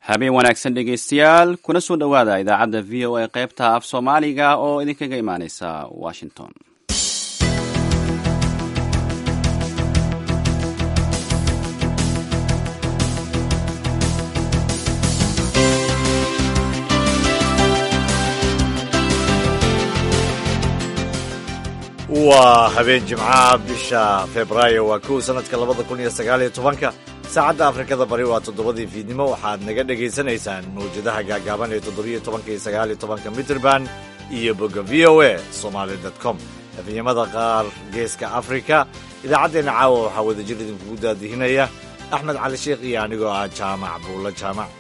habeen wanaagsan dhegaystayaal kuna soo dhowaada idaacadda v o a qaybta af soomaaliga oo idinkaga imaaneysa washington waa habeen jimcaha bisha febraayo waa kow sanadka labada kun iyo sagaaliyo tobanka saacadda afrikada bari waa toddobadii fiidnimo waxaad naga dhagaysanaysaan mawjadaha gaagaaban ee toddobiyo tobanka iyo sagaaliyo tobanka mitrband iyo bogga v o a somaali com efyamada qaar geeska afrika idaacaddeenna caawa waxaa wadajir idinkugu daadihinaya axmed cali sheekh iyo anigoo ah jaamac buulla jaamac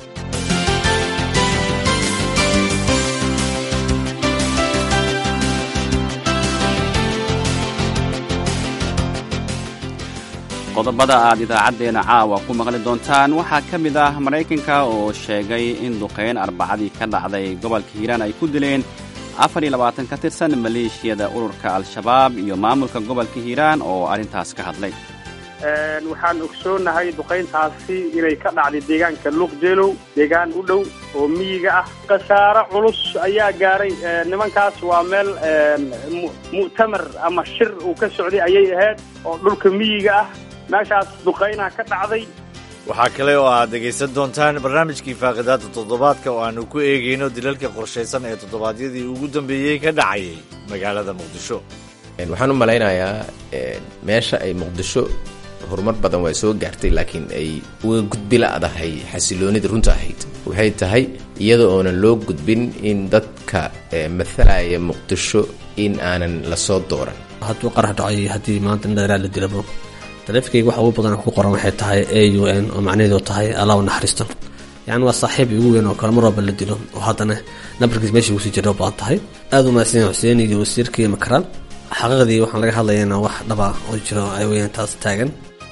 qodobada aad idaacaddeenna caawa ku maqli doontaan waxaa ka mid ah maraykanka oo sheegay in duqayn arbacadii ka dhacday gobolka hiiraan ay ku dileen afar iyo labaatan ka tirsan maleeshiyada ururka al-shabaab iyo maamulka gobolka hiiraan oo arrintaas ka hadlay waxaan ogsoonahay duqayntaasi inay ka dhacday deegaanka luuqjeelow deegaan u dhow oo miyiga ah khasaaro culus ayaa gaaray nimankaas waa meel mu'tamar ama shir uu ka socday ayay ahayd oo dhulka miyiga ah meeshaas duqaynaa ka dhacday waxaa kale oo aad dhegaysan doontaan barnaamijkii faaqidaada toddobaadka oo aanu ku eegayno dilalka qorshaysan ee toddobaadyadii ugu dambeeyey ka dhacayay magaalada muqdisho waxaan u malaynayaa meesha ay muqdisho horumar badan waa soo gaartay laakiin ay uga gudbi la'dahay xasiloonida runta ahayd waxay tahay iyada oonan loo gudbin in dadka mathalaya muqdisho in aanan lasoo dooran hadduu qarax dhacay haddii maanta indharaa la dilabo taleefikayga waxa ugu badan ku qoran waxay tahay a u n oo macnaheedu tahay allah u naxariisto yacni waa saaxiib igu weyn oo kale mar walba la dilo oo haddana nambarkiis meeshii ugusii jira u badan tahay aada u mahadsan xuseen iyo wasiirkii makaraan xaqiiqdii waxaan laga hadlayana wax dhaba oo jiro ay weyaan taas taagan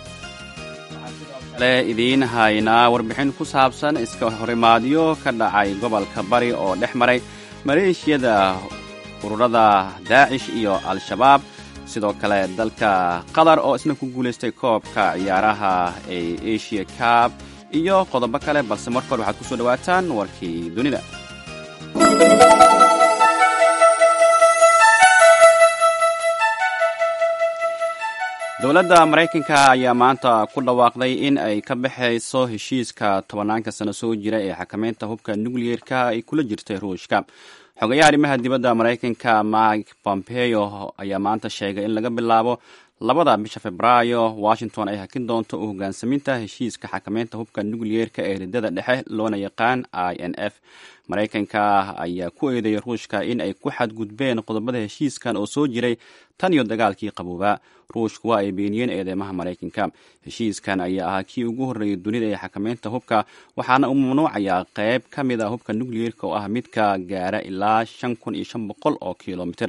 le idiin haynaa warbixin ku saabsan iska horimaadyo ka dhacay gobolka bari oo dhex maray maleeshiyada ururada daacish iyo al-shabaab sidoo kale dalka qatar oo isna ku guulaystay koobka ciyaaraha ee asia cab iyo qodobo kale balse marka hore waxaad ku soo dhowaataan warkii dunida dowladda maraykanka ayaa maanta ku dhawaaqday in ay ka baxayso heshiiska tobanaanka sano soo jira ee xakamaynta hubka nucleerka ay kula jirtay ruushka xogayaha arrimaha dibadda maraykanka mike pompeo ayaa maanta sheegay in laga bilaabo labada bisha febraayo washington ay hakin doonto u hogaansaminta heshiiska xakamaynta hubka nucleerka ee riddada dhexe loona yaqaan i n f maraykanka ayaa ku eedeeyay ruushka in ay ku xadgudbeen qodobada heshiiskan oo soo jiray tan iyo dagaalkii qaboobaa ruushku waa ay beeniyeen eedeymaha maraykanka heshiiskan ayaa ahaa kii ugu horreeyay dunida ee xakamaynta hubka waxaana uu mamnuucayaa qayb ka mid a hubka nucleerka oo ah midka gaara ilaa shan kun iyo shan boqol oo kilomitr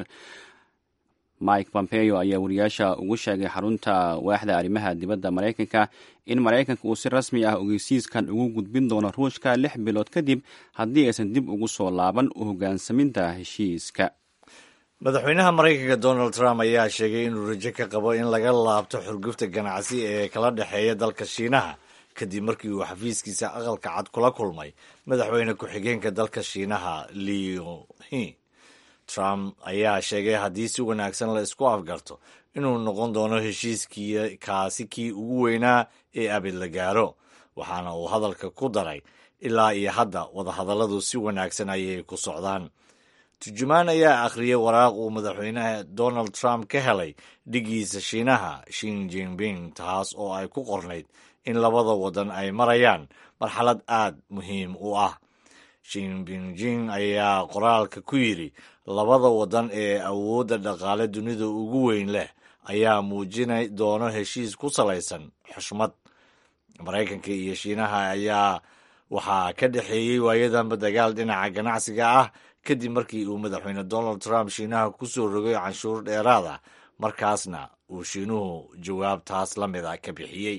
mike pompeo ayaa wariyaasha ugu sheegay xarunta waaxda arrimaha dibadda maraykanka in maraykanka uu si rasmi ah ogeysiiskan ugu gudbin doono ruushka lix bilood kadib haddii aysan dib ugu soo laaban u hogaansaminta heshiiska madaxweynaha maraykanka donald trump ayaa sheegay inuu rajo ka qabo in laga laabto xurgufta ganacsi ee kala dhexeeya dalka shiinaha kadib markii uu xafiiskiisa aqalka cad kula kulmay madaxweyne ku-xigeenka dalka shiinaha leo hi trump ayaa sheegay haddii si wanaagsan la isku afgarto inuu noqon doono heshiiskii kaasi kii ugu weynaa ee abid la gaaro waxaana uu hadalka ku daray ilaa iyo hadda wadahadalladu si wanaagsan ayay ku socdaan turjumaan ayaa akhriyay waraaq uu madaxweynaha donald trump ka helay dhigiisa shiinaha shin jinping taas oo ay ku qornayd in labada waddan ay marayaan marxalad aad muhiim u ah shinbinjing ayaa qoraalka ku yidhi labada waddan ee awoodda dhaqaale dunida ugu weyn leh ayaa muujinay doono heshiis ku salaysan xushmad maraykanka iyo shiinaha ayaa waxaa ka dhexeeyey waayadanba dagaal dhinaca ganacsiga ah kadib markii uu madaxweyne donald trump shiinaha ku soo rogay canshuur dheeraad ah markaasna uu shiinuhu jawaab taas la mid a ka bixiyey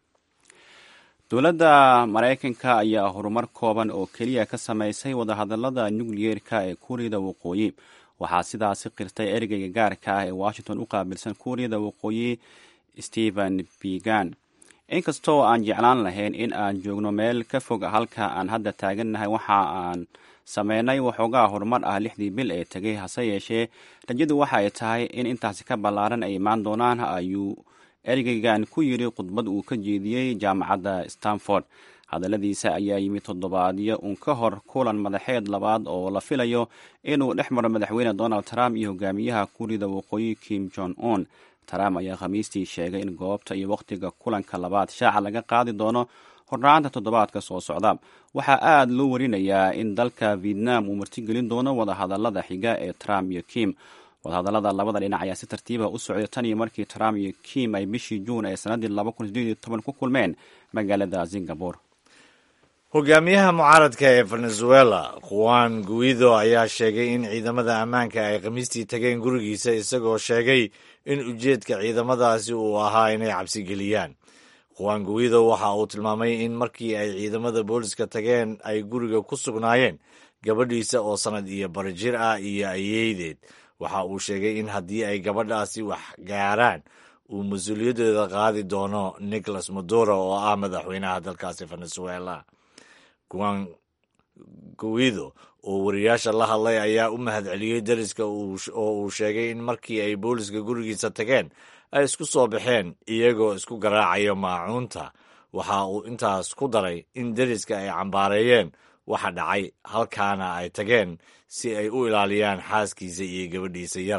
dowladda maraykanka ayaa horumar kooban oo keliya ka samaysay wadahadallada nukliyeerka ee kuuriyada waqooyi waxaa sidaasi qirtay ereyga gaarka ah ee washington u qaabilsan kuuriyada waqooyi stephen bigan inkastoo aan jeclaan lahayn in aan joogno meel ka fog halka aan hadda taagannahay waxa aan sameynay waxoogaa horumar ah lixdii bil ee tegay hase yeeshee rajadu waxa ay tahay in intaasi ka ballaaran ay imaan doonaan ayuu ergeygan ku yidhi khudbad uu ka jeediyey jaamacadda stanford hadalladiisa ayaa yimid toddobaadyo uun ka hor kulan madaxeed labaad oo la filayo inuu dhex maro madaxweyne donald trump iyo hogaamiyaha kurida waqooyi kim jong un trump ayaa khamiistii sheegay in goobta iyo wakhtiga kulanka labaad shaaca laga qaadi doono hornaanta toddobaadka soo socda waxaa aada loo warinayaa in dalka vietnam uu martigelin doono wadahadalada xiga ee trump iyo kim wadahadalada labada dhinac ayaa si tartiiba u socday tan iyo markii trump iyo kim ay bishii juun ee sannaddii ku kulmeen magaalada singapore hogaamiyaha mucaaradka ee venezuela juan guido ayaa sheegay in ciidamada ammaanka ay khamiistii tageen gurigiisa isagoo sheegay in ujeedka ciidamadaasi uu ahaa inay cabsi geliyaan juan guido waxa uu tilmaamay in markii ay ciidamada booliska tageen ay guriga ku sugnaayeen gabadhiisa oo sannad iyo barjir ah iyo ayeydeed waxa uu sheegay in haddii ay gabadhaasi wax gaaraan uu mas-uuliyaddeeda qaadi doono nicolas maduro oo ah madaxweynaha dalkaasi venezuela juan guido oo wariyaasha la hadlay ayaa u mahadceliyey dariska oo uu sheegay in markii ay booliska gurigiisa tageen ay isku soo baxeen iyagoo isku garaacayo maacuunta waxa uu intaas ku daray in deriska ay cambaareeyeen waxa dhacay halkaana ay tageen si ay u ilaaliyaan xaaskiisa iyo gabadhiisa yar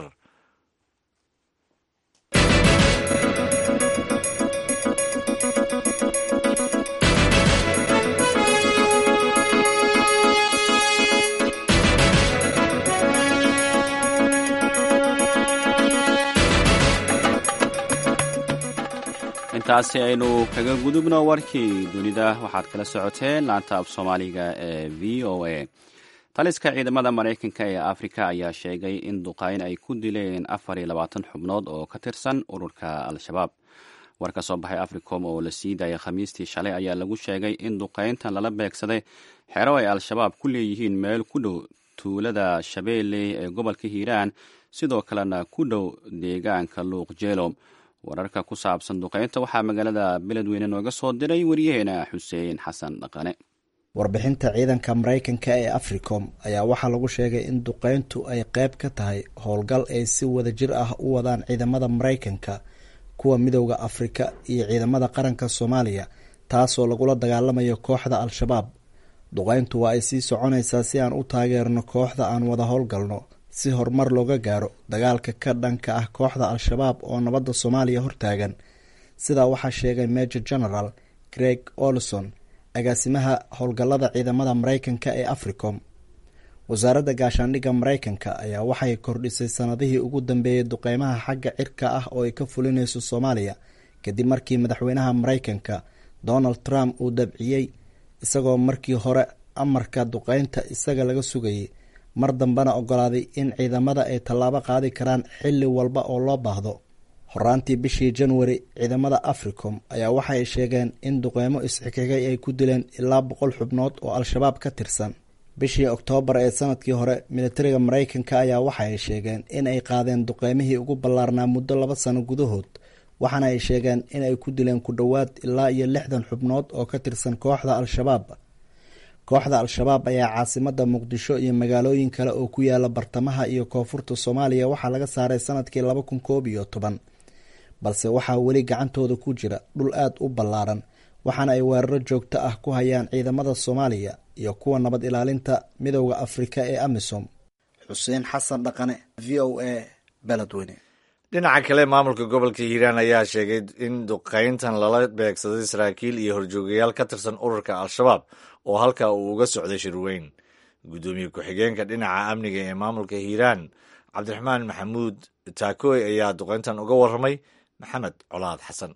intaasi aynu kaga gudubno warkii dunida waxaad kala socoteen laanta af soomaaliga ee v o a taliska ciidamada maraykanka ee afrika ayaa sheegay in duqayn ay ku dileen afar iyo labaatan xubnood oo ka tirsan ururka al-shabaab war ka soo baxay africom oo la sii daayay khamiistii shalay ayaa lagu sheegay in duqayntan lala beegsaday xero ay al-shabaab ku leeyihiin meel ku dhow tuulada shabeelle ee gobolka hiiraan sidoo kalena ku dhow deegaanka luuq jeelo wararka ku saabsan duqaynta waxaa magaalada beledweyne nooga soo diray wariyaheena xuseen xasan dhaqane warbixinta ciidanka maraykanka ee africom ayaa waxaa lagu sheegay in duqayntu ay qayb ka tahay howlgal ay si wada jir ah u wadaan ciidamada maraykanka kuwa midowda afrika iyo ciidamada qaranka soomaaliya taasoo lagula dagaalamayo kooxda al-shabaab duqayntu waa ay sii soconaysaa si aan u taageerno kooxda aan wada howlgalno si horumar looga gaaro dagaalka ka dhanka ah kooxda al-shabaab oo nabadda soomaaliya hortaagan sidaa waxaa sheegay major general greg olson agaasimaha howlgallada ciidamada maraykanka ee africom wasaaradda gaashaandhigga maraykanka ayaa waxay kordhisay sanadihii ugu dambeeyey duqeymaha xagga cirka ah oo ay ka fulinayso soomaaliya kadib markii madaxweynaha maraykanka donald trump uu dabciyey isagoo markii hore amarka duqeynta isaga laga sugayay mar dambena ogolaaday in ciidamada ay tallaabo qaadi karaan xilli walba oo loo baahdo horaantii bishii januari ciidamada africom ayaa waxay sheegeen in duqeymo isxigxigay ay ku dileen ilaa boqol xubnood oo al-shabaab ka tirsan bishii oktoobar ee sanadkii hore militariga maraykanka ayaa waxaay sheegeen in ay qaadeen duqeymihii ugu ballaarnaa muddo laba sano gudahood waxaana ay sheegeen in ay ku dileen ku dhowaad ilaa iyo lixdan xubnood oo ka tirsan kooxda al-shabaab kooxda al-shabaab ayaa caasimada muqdisho iyo magaalooyin kale oo ku yaala bartamaha iyo koonfurta soomaaliya waxaa laga saaray sanadkii laba kun koob iyo toban balse waxaa weli gacantooda ku jira dhul aad u ballaaran waxaana ay weeraro joogto ah ku hayaan ciidamada soomaaliya iyo kuwa nabad ilaalinta midowda afrika ee amisom xuseen xasan dhaqane v o a beledweyne dhinaca kale maamulka gobolka hiiraan ayaa sheegay in duqayntan lala beegsaday saraakiil iyo horjoogayaal ka tirsan ururka al-shabaab oo halkaa uu uga socday shirweyn guddoomiye ku-xigeenka dhinaca amniga ee maamulka hiiraan cabdiraxmaan maxamuud taakooy ayaa duqayntan uga warramay maxamed colaad xasan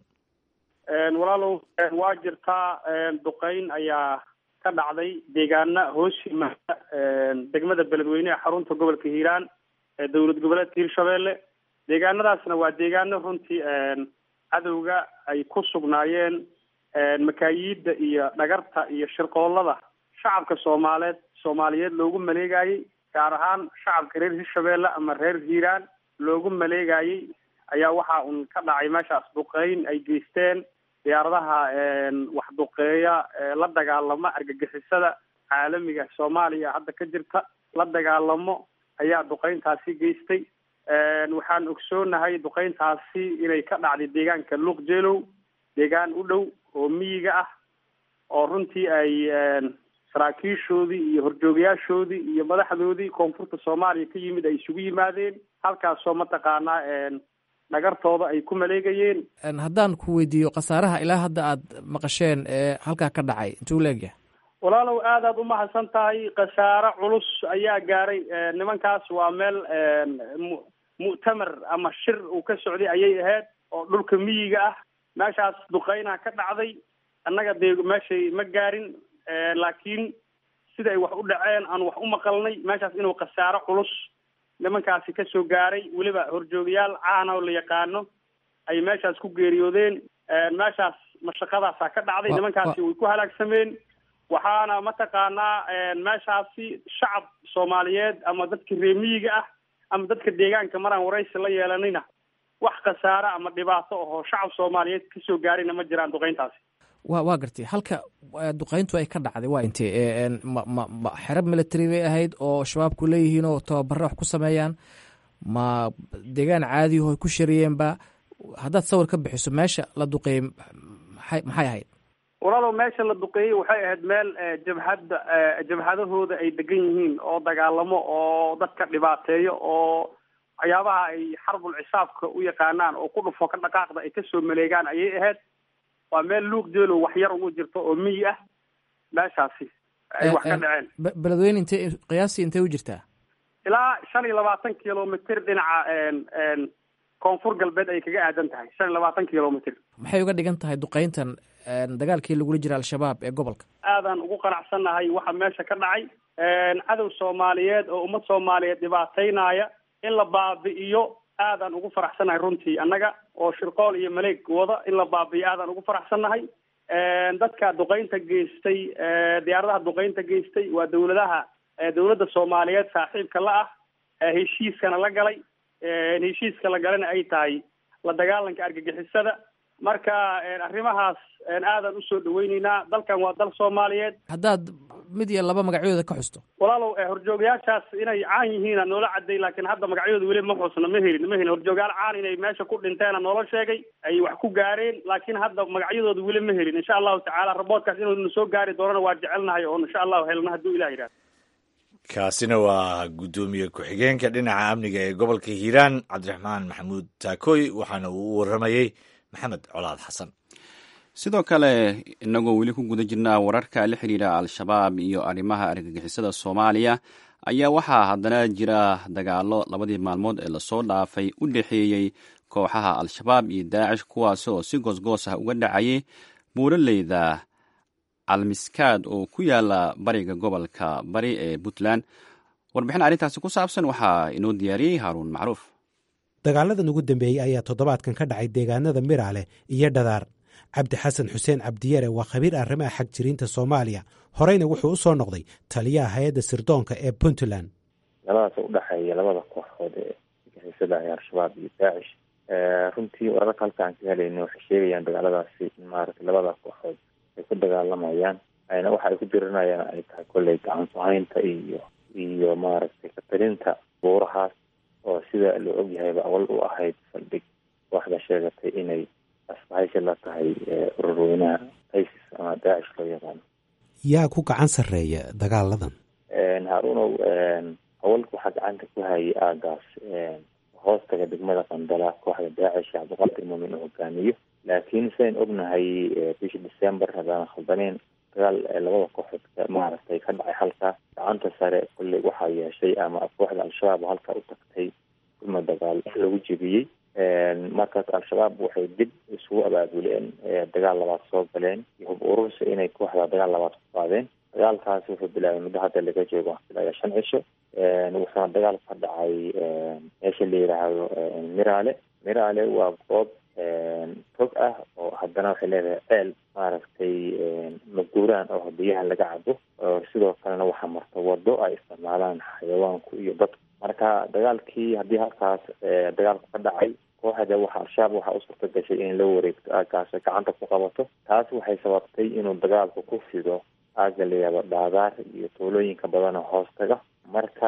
walaalow waa jirtaa duqayn ayaa ka dhacday deegaana hoos yimaada degmada beledweyne ee xarunta gobolka hiiraan ee dowlad goboleedka hiirshabeelle deegaanadaasna waa deegaano runtii cadowga ay ku sugnaayeen makaayiidda iyo dhagarta iyo shirqoollada shacabka soomaaleed soomaaliyeed loogu maleegayey gaar ahaan shacabka reer hirshabeelle ama reer hiiraan loogu maleegayey ayaa waxa uun ka dhacay meeshaas duqeyn ay geysteen diyaaradaha waxduqeeya la dagaalama argagixisada caalamiga soomaaliya hadda ka jirta la dagaalamo ayaa duqeyntaasi geystay waxaan ogsoonahay duqeyntaasi inay ka dhacday deegaanka luuqjeelow deegaan u dhow oo miyiga ah oo runtii ay saraakiishoodii iyo horjoogayaashoodii iyo madaxdoodii koonfurta soomaaliya ka yimid ay isugu yimaadeen halkaasoo mataqaanaa dhagartooda ay ku maleegayeen haddaan ku weydiiyo khasaaraha ilaa hadda aad maqasheen ee halkaa ka dhacay intuu leegyahay walaalow aad aad umahadsan tahay khasaare culus ayaa gaaray nimankaas waa meel mu- mu'tamar ama shir uu ka socday ayay ahayd oo dhulka miyiga ah meeshaas duqeyna ka dhacday annaga dee meeshay ma gaarin laakiin sida ay wax u dhaceen aan wax u maqalnay meeshaas inuu khasaaro culus nimankaasi kasoo gaaray weliba horjoogayaal caana oo la yaqaano ay meeshaas ku geeriyoodeen meeshaas mashaqadaasaa ka dhacday Wa- nimankaasi way ku halaagsameen waxaana mataqaanaa meeshaasi shacab soomaaliyeed ama dadka reer miyiga ah ama dadka deegaanka maraan waraysi la yeelanayna wax khasaare ama dhibaato ahoo shacab soomaaliyeed kasoo gaarayna ma jiraan duqeyntaasi wa waa gartay halka eh, duqeyntu ay ka dhacday waa intee Eh, en, ma ma ma xerab military bay ahayd oo shabaabku leeyihiin oo tababare wax ku sameeyaan ma deegaan caadiyaho ay ku shariyeenba haddaad sawir ka bixiso meesha la duqeeyey maxay maxay ahayd walaalow meesha la duqeeyey waxay ahayd meel eh, jabhadda eh, jabhadahooda ay degan yihiin oo dagaalamo oo dadka dhibaateeyo oo waxyaabaha ay xarbul cisaabka u yaqaanaan oo ku dhufo ka dhaqaaqda ay kasoo maleegaan ayay ahayd waa meel luuq jeelo wax yar ugu jirto oo miyi ah meeshaasi ay Eh, wax ka eh, dhaceen be- beledweyne intee qiyaastii intee u jirtaa ilaa shan iyo labaatan kilomitr dhinaca en- en koonfur galbeed ay kaga aadan tahay shan iyo labaatan kilomitr maxay uga dhigan tahay duqeyntan en, dagaalkii lagula jira al-shabaab ee gobolka aadaan ugu qanacsannahay waxa meesha ka dhacay cadow soomaaliyeed oo ummad soomaaliyeed dhibaataynaya in la baabi'iyo aadaan ugu faraxsannahay runtii annaga oo shirqool iyo maleeg wada in la baabi'iyo aadaan ugu faraxsannahay dadka duqeynta geystay diyaaradaha duqeynta geystay waa dawladaha dawladda soomaaliyeed saaxiibka la ah heshiiskana la galay heshiiska la galana ay tahay la dagaalanka argagixisada marka arrimahaas aadaan usoo dhaweyneynaa dalkan waa dal soomaaliyeed haddaad mid iyo laba magacyadooda ka xusto walaalow eh, horjoogayaashaas inay caan yihiina noola caday laakiin hadda magacyadooda weli ma xusna ma helin ma helin horjoogayaal caan inay meesha ku dhinteena noola sheegay ay wax ku gaareen laakiin hadda magacyadooda weli ma helin insha allahu tacaala raboodkaas inuu na soo gaari doonana waa jecelnahay oo insha allahu helna hadduu ilah yidhahdo kaasina waa guddoomiye ku-xigeenka dhinaca amniga ee gobolka hiiraan cabdiraxmaan maxamuud taakooy waxaana uu u waramayey maxamed colaad xasan sidoo kale inagoo weli ku guda jirnaa wararka la xidhiidha al-shabaab iyo arrimaha argagixisada soomaaliya ayaa waxaa haddana jira dagaalo labadii maalmood ee lasoo dhaafay u dhexeeyey kooxaha al-shabaab iyo daacish kuwaasi oo si goosgoos ah uga dhacayay buuraleyda almiskaad oo ku yaala bariga gobolka bari ee puntland warbixin arrintaasi ku saabsan waxaa inoo diyaariyey haaruun macruuf dagaaladan ugu dambeeyey ayaa toddobaadkan ka dhacay deegaanada miraale iyo dhadaar cabdi xasan xuseen cabdiyare waa khabiir arrimaha xag jiriinta soomaaliya horeyna wuxuu u soo noqday taliyaha hay-adda sirdoonka ee puntland labadaas u dhexeeya labada kooxood ee argagixisada ee al-shabaab iyo daacish runtii wararka halkaan ka helayna waxay sheegayaan dagaaladaasi in maaragtay labada kooxood ay ku dagaalamayaan ayna waxa ay ku dirinayaan ay tahay kolley gacan ku-haynta iyo iyo maaragtay katalinta buurahaas oo sida la ogyahayba awal u ahayd saldhig kooxda sheegatay inay asbahaysi la tahay ururweynaha isis ama daacish loo yaqaano yaa ku gacan sarreeya dagaaladan haarunow awalka waxaa gacanta ku hayay aagaas hoostaga degmada qandala kooxda daacish cabdiqaadir muumin uu hogaamiyo laakiin sidayn ognahay bishii december haddaan khaldaneen dagaal labada kooxood maaragtay ka dhacay halkaa gacanta sare kolley waxaa yeeshay ama kooxda al-shabaab oo halkaa u tagtay kulma dagaal lagu jebiyey markaas al-shabaab waxay dib isugu abaabuleen dagaal labaad soo galeen iyo hub urursi inay kooxda dagaal labaad ku qaadeen dagaalkaasi wuxuu bilaabay muddo hadda laga joogo ilaa shan cisho wuxuuna dagaal ka dhacay meesha la yidhaahdo miraale miraale waa goob tog ah oo haddana waxay leedahay ceel maaragtay maguuraan oo biyaha laga cabo sidoo kalena waxaa marta wado ay isticmaalaan xayawaanku iyo dadku marka dagaalkii haddii halkaas dagaalku ka dhacay kooxda waxa al-shabaab waxaa u suurta gashay in la wareegto aagaas gacanta ku qabato taas waxay sababtay inuu dagaalku ku fido aaga layaabo dhaadaar iyo tuulooyinka badana hoos taga marka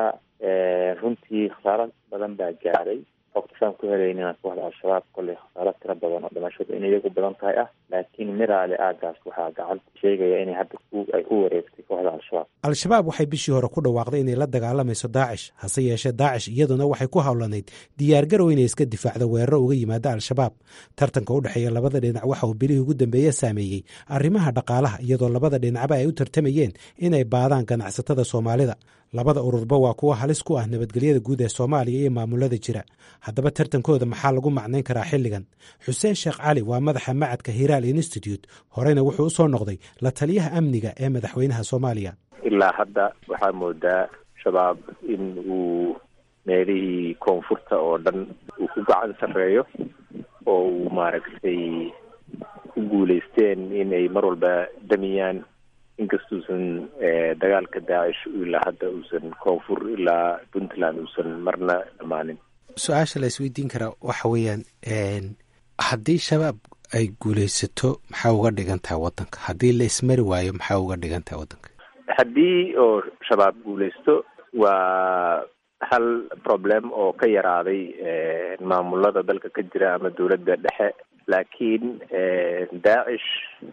runtii khasaaro badan baa gaaray xogta saan ku helaynina kooxda al-shabaab kolley khasaaro tiro badan oo dhimashadu in iyagu badan tahay ah laakiin miraale aagaas waxaa gacanta sheegaya inay hadda ay ku wareegtay kooxda al-shabaab al-shabaab waxay bishii hore ku dhawaaqday inay la dagaalamayso daacish hase yeeshee daacish iyaduna waxay ku howlanayd diyaargarow inay iska difaacdo weeraro uga yimaada al-shabaab tartanka u dhexeeya labada dhinac waxa uu bilihii ugu dambeeye saameeyey arrimaha dhaqaalaha iyadoo labada dhinacba ay u tartamayeen inay baadaan ganacsatada soomaalida labada ururba waa kuwo halis ku ah nabadgelyada guud ee soomaaliya iyo maamulada jira haddaba tartankooda maxaa lagu macnayn karaa xilligan xuseen sheekh cali waa madaxa macadka hiraal institute horeyna wuxuu usoo noqday la taliyaha amniga ee madaxweynaha soomaaliya ilaa hadda waxaa moodaa shabaab in uu meelihii koonfurta oo dhan uu ku gacan sarreeyo oo uu maaragtay ku guuleysteen inay mar walba damiyaan inkastuusan dagaalka daacish ilaa hadda uusan koonfur ilaa puntland uusan marna dhammaanin su-aasha la isweydiin karaa waxa weeyaan haddii shabaab ay guuleysato maxaa uga dhigan tahay waddanka haddii la ismari waayo maxaa uga dhigan tahay waddanka haddii oo shabaab guuleysto waa hal problem oo ka yaraaday maamulada dalka ka jira ama dowladda dhexe laakiin daacish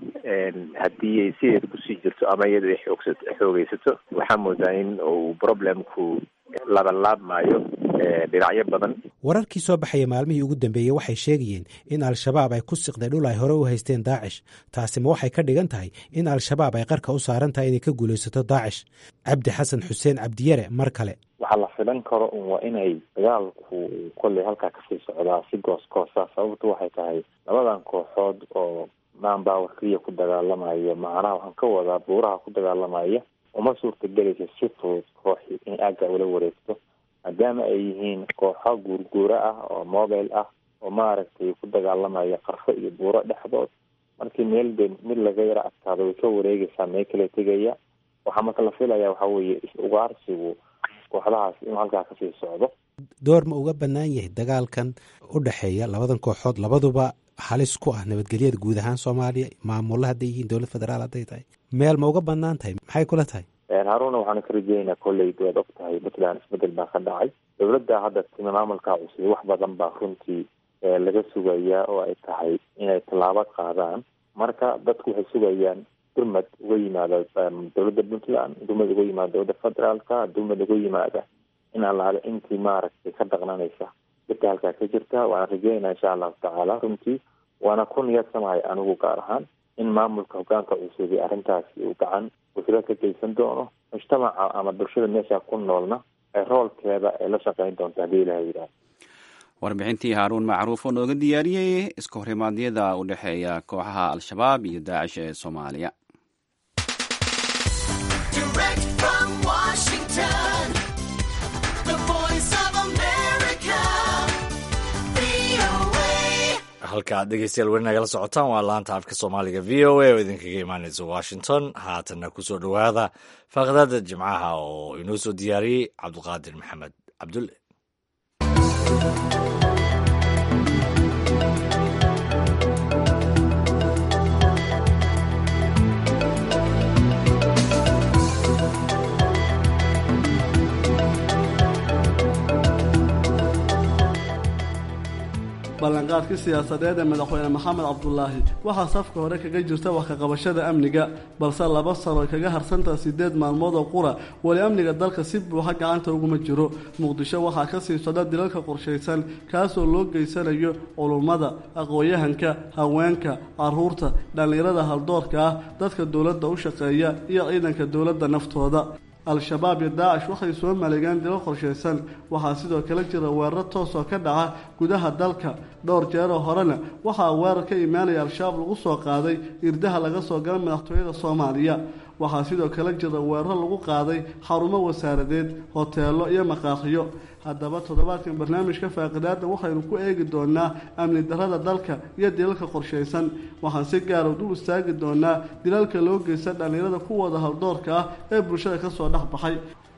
haddii ay sideeda kusii jirto ama iyada ay xoogsato xoogeysato waxaa moodaa in uu problemku labanlaabmaayo dhinacyo badan wararkii soo baxaya maalmihii ugu dambeeyey waxay sheegayeen in al-shabaab ay ku siqday dhul ay hore u haysteen daacish taasi ma waxay ka dhigan tahay in al-shabaab ay qarka u saaran tahay inay ka guulaysato daacish cabdi xasan xuseen cabdiyare mar kale waxaa la filan karo un waa inay dagaalku kolley halkaa kasii socdaa si goos goosa sababtu waxay tahay labadan kooxood oo manpower keliya ku dagaalamaya macnaha waxaan ka wadaa buuraha ku dagaalamaya uma suurta gelaysa si fudud kooxi in aagga ula wareegto maadaama ay yihiin kooxo guurguura ah oo mobile ah oo maaragtay ku dagaalamaya qarfo iyo buuro dhexdood markii meel de mid laga yaro adkaado way ka wareegaysaa mee kala tegaya waxaa marka la filaya waxaa weeye is-ugaarsigu kooxdahaas inuu halkaa kasii socdo door ma uga bannaan yahay dagaalkan u dhexeeya labadan kooxood labaduba halis ku ah nabadgelyada guud ahaan soomaaliya maamulla hadday yihiin dowlad federaal hadday tahay meel ma uga bannaan tahay maxay kula tahay haaruna waxaanu ka rajeynaa kolley waad og tahay puntland isbedel baa ka dhacay dowladda hadda timi maamulkaa cusub wax badan baa runtii laga sugayaa oo ay tahay inay tallaabo qaadaan marka dadku waxay sugayaan durmad uga yimaada dowladda puntland durmad uga yimaada dowladda federaalka durmad uga yimaada in allaale intii maaragtay ka dhaqnanaysa dadka halkaa ka jirta waana rajeynaa insha allahu tacaala runtii waana ku niyadsamahay anigu gaar ahaan in maamulka hogaanka cusub ee arrintaasi uu gacan wasila ka geysan doono mujtamaca ama bulshada meesha ku noolna ee roolkeeda ay la shaqeyn doonto haddii ilaha yidhaah warbixintii haaruun macruuf oo nooga diyaariyey iska horimaadyada u dhexeeya kooxaha al-shabaab iyo daacish ee soomaaliya halka aad dhegeystayaal weli nagala socotaan waa laanta afka soomaaliga v o a oo idinkaga imaaneysa washington haatanna kusoo dhowaada faaqdaada jimcaha oo inoo soo diyaariyey cabduqaadir maxamed cabdulle ballanqaadkii siyaasadeed ee madaxweyne maxamed cabdulaahi waxaa safka hore kaga jirta wax kaqabashada amniga balse laba sano ay kaga harsantaha sideed maalmood oo qura weli amniga dalka si buuxa gacanta uguma jiro muqdisho waxaa ka sii socda dilalka qorshaysan kaasoo loo geysanayo culummada aqoon-yahanka haweenka caruurta dhallinyarada haldoorka ah dadka dowladda u shaqeeya iyo ciidanka dowladda naftooda al-shabaab iyo daacish waxay soo maleegeen dilo qorshaysan waxaa sidoo kale jira weeraro toos oo ka dhaca gudaha dalka dhowr jeeroo horena waxaa weerar ka imaanaya al-shabaab lagu soo qaaday irdaha laga soo gala madaxtooyada soomaaliya waxaa sidoo kale jira weeraro lagu qaaday xarumo wasaaradeed hoteelo iyo maqaaqiyo haddaba toddobaadkan barnaamijka faaqidaada waxaynu ku eegi doonaa amni darada dalka iyo dilalka qorshaysan waxaan si gaara u istaagi doonaa dilalka loo geysta dhallinyarada kuwooda haldoorka ah ee bulshada kasoo dhex baxay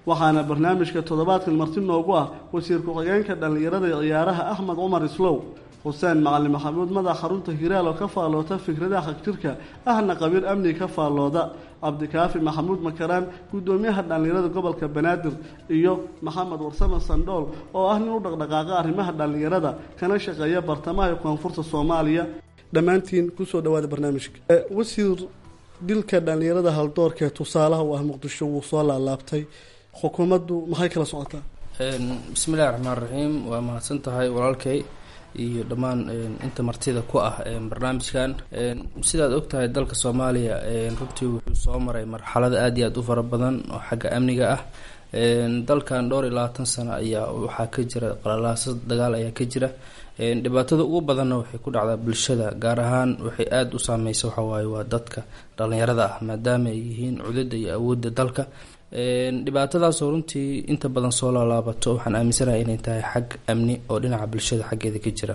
waxaana barnaamijka toddobaadkan marti noogu ah wasiir ku-xigeenka dhallinyarada ee ciyaaraha axmed cumar islow xuseen macalin maxamuud madax xarunta hiraal oo ka faalloota fikradaha xagjirka ahna qabiir amniga ka faallooda cabdikaafi maxamuud makaraan guddoomiyaha dhallinyarada gobolka banaadir iyo maxamed warsame sandhool oo ah nin u dhaqdhaqaaqa arrimaha dhallinyarada kana shaqeeya bartamaha iyo koonfurta soomaaliya dhammaantiin kusoo dhawaada barnaamijka wasiir dilka dhallinyarada haldoorka ee tusaalaha u ah muqdisho wuu soo laalaabtay xukuumaddu maxay kala socotaa bismillahi raxmaan raxiim waa mahadsan tahay walaalkay iyo dhammaan inta martida ku ah barnaamijkan sidaad ogtahay dalka soomaaliya runtii wuxuu soo maray marxalado aada iyo aada u fara badan oo xagga amniga ah dalkan dhowr iyo labaatan sano ayaa waxaa ka jira qalalaaso dagaal ayaa ka jira dhibaatada ugu badanna waxay ku dhacdaa bulshada gaar ahaan waxay aada u saameysa waxawaaye waa dadka dhalinyarada ah maadaama ay yihiin cudada iyo awoodda dalka dhibaatadaasoo runtii inta badan soo laalaabato waxaan aaminsanahay inay tahay xag amni oo dhinaca bulshada xaggeeda ka jira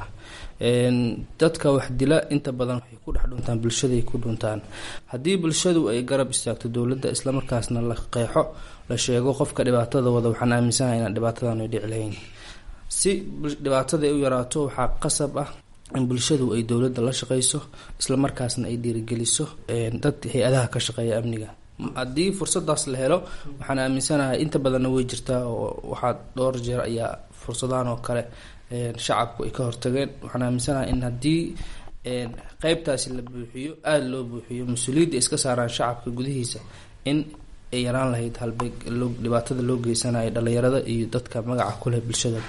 dadka wax dila inta badan waxay ku dhex dhuntaan bulshaday ku dhuntaan haddii bulshadu ay garab istaagto dowladda islamarkaasna la qeexo la sheego qofka dhibaatada wada waxaan aaminsanahay inaan dhibaatadan ay dhici lahayn si dhibaatada ay u yaraato waxaa qasab ah in bulshadu ay dowladda la shaqeyso islamarkaasna ay dhiirigeliso dad hay-adaha ka shaqeeya amniga haddii fursadaas la helo waxaan aaminsanahay inta badanna way jirtaa oo waxaa dhowr jeer ayaa fursadahan oo kale shacabku ay ka hortageen waxaan aaminsanahay in haddii qeybtaasi la buuxiyo aada loo buuxiyo mas-uuliyadda iska saaraan shacabka gudihiisa in ay yaraan lahayd halbeeg dhibaatada loo geysanayo dhalinyarada iyo dadka magaca kuleh bulshada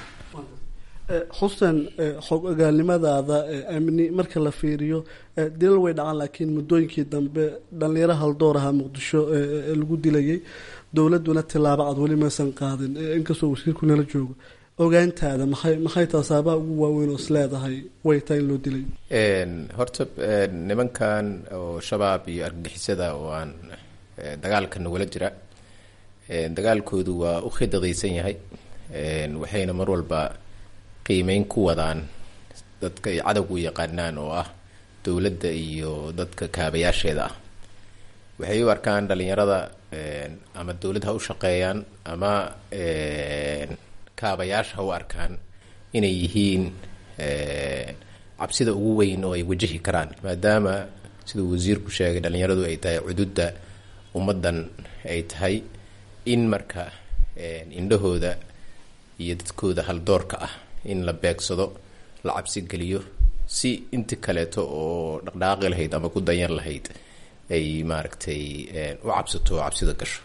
xuseen xog ogaalnimadaada amni marka la fiiriyo dilal way dhacaan laakiin muddooyinkii dambe dhalinyaro haldoor ahaa muqdisho lagu dilayay dowladuna tilaabo cad weli maysan qaadin inkastoo wasiirku nala joogo ogaantaada maxay maxay tasaabaha ugu waaweyn oo is leedahay way tahay in loo dilay horta nimankan oo shabaab iyo argagixisada oo aan dagaalka nagula jira dagaalkoodu waa u khidadaysan yahay waxayna mar walba qiimeyn ku wadaan dadka ay cadowgu yaqaanaan oo ah dowladda iyo dadka kaabayaasheeda ah waxay u arkaan dhalinyarada ama dowlad ha u shaqeeyaan ama kaabayaasha ha u arkaan inay yihiin cabsida ugu weyn oo ay wajahi karaan maadaama siduu wasiirku sheegay dhalinyaradu ay tahay cududda ummaddan ay tahay in marka indhahooda iyo dadkooda haldoorka ah in la beegsado la cabsi geliyo si inti kaleeto oo dhaqdhaaqi lahayd ama ku dayan lahayd ay maaragtay u cabsato oo cabsida gasho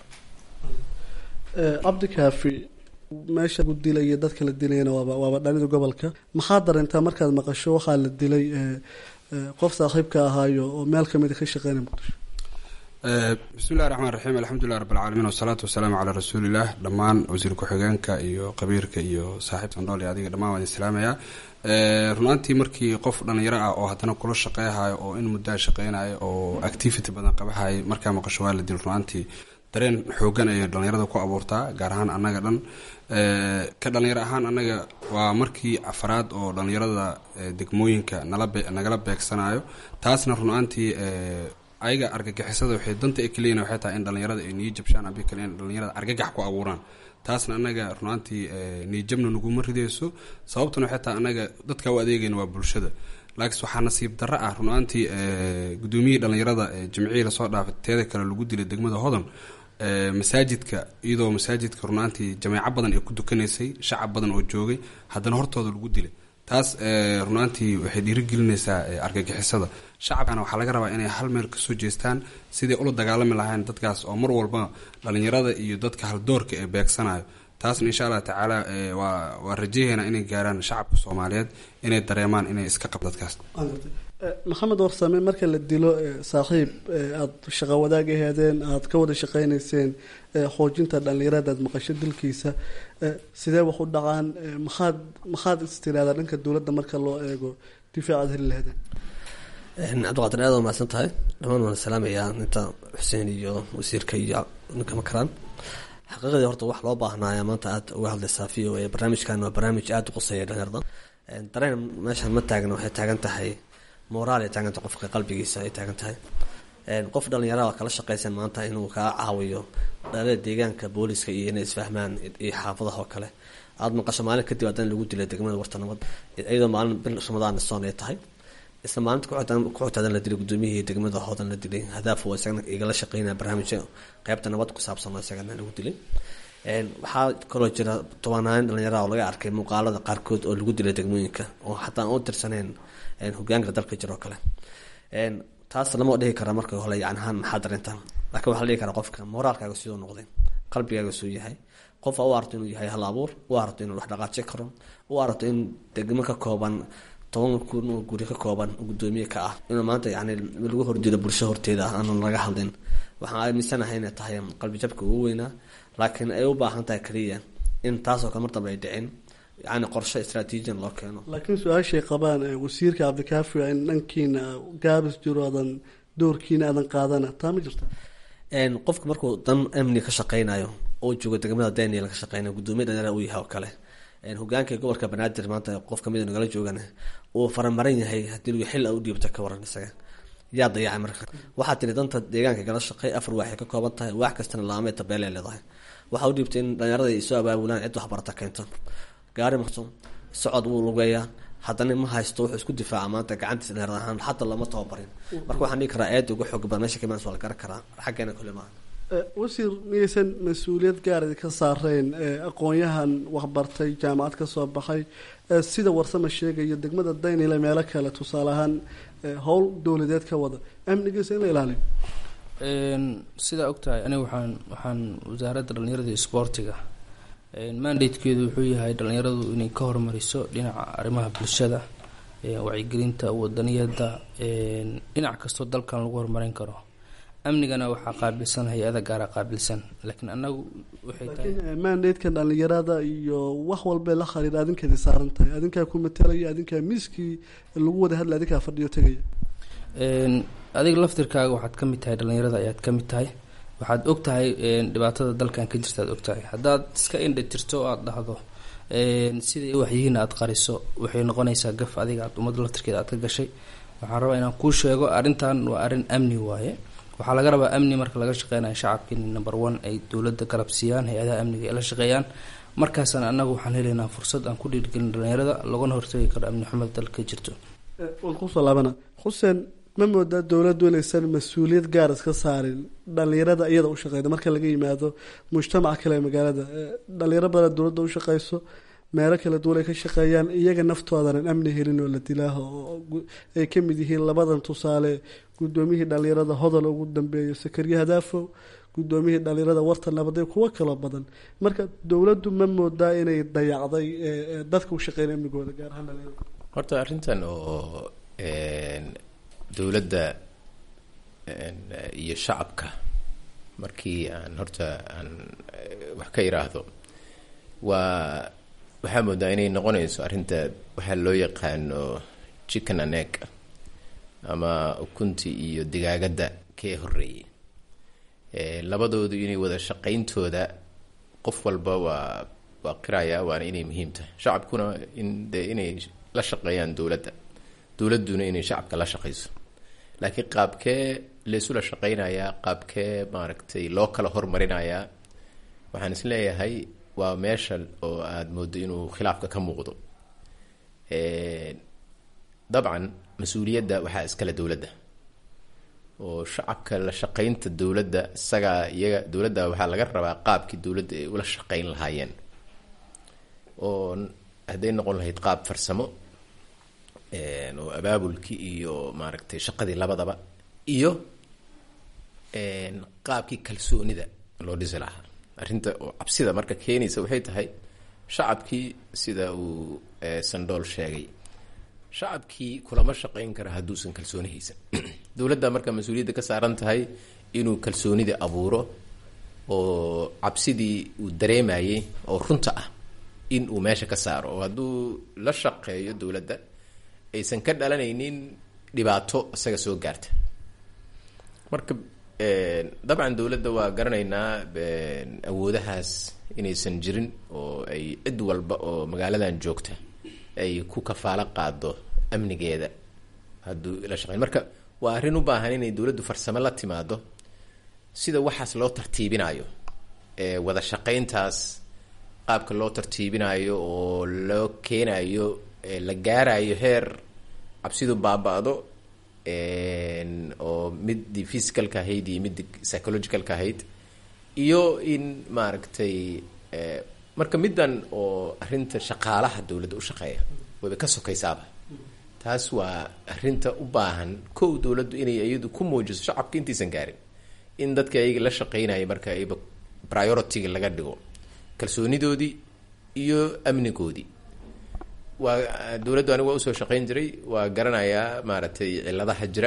cabdikaafi meesha lagu dilaya dadka la dilayana waaba waaba dhanida gobolka maxaa dareentaa markaad maqasho waxaa la dilay qof saaxiibka ahaayo oo meel kamida ka shaqeynaya muqdisho bismillahi raxmaan raxiim alxamdulilah rabbilcaalamiin wasalaatu wasalaamu calaa rasuulilah dhammaan wasiir ku-xigeenka iyo qabiirka iyo saaxiib sandhool iyo adiga dhammaan waan islaamayaa runaantii markii qof dhalinyaro ah oo haddana kula shaqeyhayo oo in muddaa shaqeynayo oo activity badan qabahay markaa maqasho waa la dil runaantii dareen xoogan ayay dhalinyarada ku abuurtaa gaar ahaan annaga dhan ka dhalinyaro ahaan annaga waa markii afaraad oo dhalinyarada degmooyinka nala nagala beegsanayo taasna runaantii ayaga argagixisada waxay danta ay kaleeyihin waxay tahay in dhalinyarada ay niyo jabshaan abi kale in dhalinyarada argagax ku abuuraan taasna annaga runaantii niyojabna naguma rideyso sababtuna waxay tahay annaga dadka u adeegayna waa bulshada laakiin waxaa nasiib darro ah runaantii gudoomiyihii dhalinyarada jimcihii lasoo dhaafay teeda kale lagu dilay degmada hodan masaajidka iyadoo masaajidka runaantii jameeco badan ay ku dukanaysay shacab badan oo joogay haddana hortooda lagu dilay taas runaantii waxay dhiirigelinaysaa argagixisada shacabkana waxaa laga rabaa inay hal meel kasoo jeestaan siday ula dagaalami lahayn dadkaas oo mar walba dhalinyarada iyo dadka haldoorka ee beegsanayo taasna insha allah tacaala waa waa rajaheena inay gaaraan shacabka soomaaliyeed inay dareemaan inay iska qab dadkaas maxamed warsame marka la dilo saaxiib aada shaqo wadaag aheedeen aada ka wada shaqeyneyseen xoojinta dhalinyarada aad maqasho dilkiisa sidee wax u dhacaan maxaad maxaad istiraahdaa dhanka dowladda marka loo eego difaacaad heli laheedeen cabdiqaadir aad waa mahadsan tahay dhamaan waan salaamayaa inta xuseen iyo wasiirka iyo ninka makaraan xaqiiqadii horta wax loo baahnaayaa maanta aada uga hadlaysaa v o a barnaamijkan waa barnaamij aada u quseeya dhalinyarada dareen meeshan ma taagna waxay taagan tahay moraal ay taaganta qofka qalbigiisa ay taagan tahay qof dhalinyarada kala shaqaysan maanta inuu kaa caawiyo dhalada deegaanka booliska iyo inay isfahmaan iyo xaafadaha oo kale aada maqasho maalin kadib haddana lagu dilay degmada wartanimad iyadoo maalin bil ramadaan soon ay tahay isla maalinta kuxutaadan la dilay gudoomiyihii degmada hoodan la dilay hadaaf oo isagana igala shaqeynaya barnaamijka qeybta nabad ku saabsan oo isagana lagu dilay waxaa kaloo jira tobanaan dhalinyara oo laga arkay muuqaalada qaarkood oo lagu dilay degmooyinka oo xataa aan u tirsaneen hogaanka dalka jiro kale taas lama dhihi kara marka hole yani ahaan maxaa darinta laakiin waxaa la dhihi karaa qofka moraalkaaga siduu noqday qalbigaaga suu yahay qof u aragto inuu yahay hal abuur u aragto inuu wax dhaqaaji karo u aragto in degmo ka kooban toban kun oo guri ka kooban gudoomiye ka ah inuu maanta yani lagu horjeedo bulsho horteeda ah aanan laga hadlin waxaan aaminsanahay inay tahay qalbi jabka ugu weynaa laakiin ay u baahan tahay kaliya in taasoo kale mar dambe ay dhicin yani qorshe istraatiijiyan loo keeno laakiin su-aashay qabaan wasiirka cabdikaafi in dhankiina gaabis jiro aadan doorkiina aadan qaadana taa ma jirta qofka markuu dan amni ka shaqeynayo oo joogo degmada daniel ka shaqeynayo gudoomiye dhalinyara uu yahay oo kale hogaanka gobolka banaadir maanta qof kamid nagala joogan uu faramaran yahay hadii xil u dhiibta ka waran isaga yaa dayacay marka waxaa tiri danta deegaanka gala shaqey afar waaxay ka kooban tahay waax kastana laamee tabeelay leedahay waxaa u dhiibtay in dhalinyarada ay soo abaabulaan cid waxbarata keento gaari marto socod wuu lugeeyaa haddana ma haysto wuxuu isku difaaca maanta gacantiisa dhalinyarada ahaan xataa lama tababarin marka waxaan dhihi karaa eeda ugu xoog badan meesha kaimaans waa la garan karaa xaggeena kule maaha wasiir miyaysan mas-uuliyad gaar ka saareen aqoon-yahan waxbartay jaamacad ka soo baxay sida warsama sheegayo degmada daynile meelo kale tusaale ahaan howl dowladeed ka wada amnigiisa in la ilaaliyo sidaa ogtahay aniga waxaan waxaan wasaaradda dhalinyarada iyo isboortiga mandatekeedu wuxuu yahay dhalinyaradu inay ka hormariso dhinaca arrimaha bulshada wacyigelinta wadaniyada dhinac kastoo dalkan lagu horumarin karo amnigana waxaa qaabilsan hay-ada gaara qaabilsan laakiin anagu waxay tahay mandatekan dhalinyarada iyo wax walbee la khariir adinkeedi saaran tahay adinkaa ku matalaya adinkaa miiskii lagu wada hadlay adinkaa fadhiyo tegaya adiga laftirkaaga waxaad ka mid tahay dhalinyarada ayaad ka mid tahay waxaad og tahay dhibaatada dalkan ka jirta aad og tahay haddaad iska indha tirto oo aada dhahdo siday waxyihiin aada qariso waxay noqonaysaa gaf adiga aad ummadda laftirkeeda aad ka gashay waxaan rabaa inaan kuu sheego arrintan waa arrin amni waaye waxaa laga rabaa amni marka laga shaqeynayo shacabka in number one ay dowladda garab siiyaan hay-adaha amniga ay la shaqeeyaan markaasna annagu waxaan helaynaa fursad aan ku dhiirgelin dhalinyarada laguna hortagi karo amni xumada dalka ka jirto waan kusoo laabana xuseen ma moodaa dowladdu inaysan mas-uuliyad gaar iska saarin dhalinyarada iyada u shaqeyda marka laga yimaado mujtamaca kale ee magaalada dhalinyaro badan dowladda u shaqeyso meelo kala duwan ay ka shaqeeyaan iyaga naftoodanan amni helin oo la dilaaho ay ka mid yihiin labadan tusaale guddoomiyihii dhalinyarada hodol ugu dambeeyo sakariye hadaafow guddoomiyihii dhalinyarada warta nabaday kuwo kaloo badan marka dowladdu ma moodaa inay dayacday dadka u shaqeynaya amnigooda gaar ahaan dhalinyarada horta arrintan oo dowladda iyo shacabka markii aan horta aan wax ka iraahdo waa waxaa moodaa inay noqonayso arrinta waxaa loo yaqaano chicken and egg ama ukuntii iyo digaagadda kee horeeyey labadoodu inay wada shaqayntooda qof walba waa waa qiraya waana inay muhiim tahay shacabkuna in de inay la shaqeeyaan dowladda dowladduna inay shacabka la shaqayso laakiin qaabkee laysula shaqeynayaa qaabkee maaragtay loo kala hormarinayaa waxaan is leeyahay waa meesha oo aada moodo inuu khilaafka ka muuqdo dabcan mas-uuliyadda waxaa iskale dowladda oo shacabka la shaqeynta dowladda isagaa iyaga dowladda waxaa laga rabaa qaabkii dowladda ay ula shaqeyn lahaayeen oo hadday noqon lahayd qaab farsamo oo abaabulkii iyo maaragtay shaqadii labadaba iyo qaabkii kalsoonida loo dhisi lahaa arrinta oo cabsida marka keenaysa waxay tahay shacabkii sida uu sandool sheegay shacabkii kulama shaqeyn kara hadduusan kalsooni haysan dowladda marka mas-uuliyadda ka saaran tahay inuu kalsoonida abuuro oo cabsidii uu dareemayay oo runta ah in uu meesha ka saaro oo hadduu la shaqeeyo dowladda aysan ka dhalanaynin dhibaato isaga soo gaarta marka dabcan dowladda waa garanaynaa awoodahaas inaysan jirin oo ay cid walba oo magaaladan joogta ay ku kafaalo qaado amnigeeda hadduu la shaqeyn marka waa arrin u baahan inay dowladdu farsamo la timaado sida waxaas loo tartiibinayo ee wada shaqayntaas qaabka loo tartiibinayo oo loo keenayo la gaarayo heer cabsidu baaba-do oo midii physicalka ahayd iyo midii psychologicalka ahayd iyo in maaragtay marka middan oo arrinta shaqaalaha dowladda u shaqeeya wayba ka sokaysaaba taas waa arrinta u baahan kow dowladdu inay iyadu ku muujiso shacabka intaysan gaarin in dadka ayaga la shaqeynaya marka ayba priority-ga laga dhigo kalsoonidoodii iyo amnigoodii waa dowladdu anigu waa usoo shaqeyn jiray waa garanayaa maaragtay ciladaha jira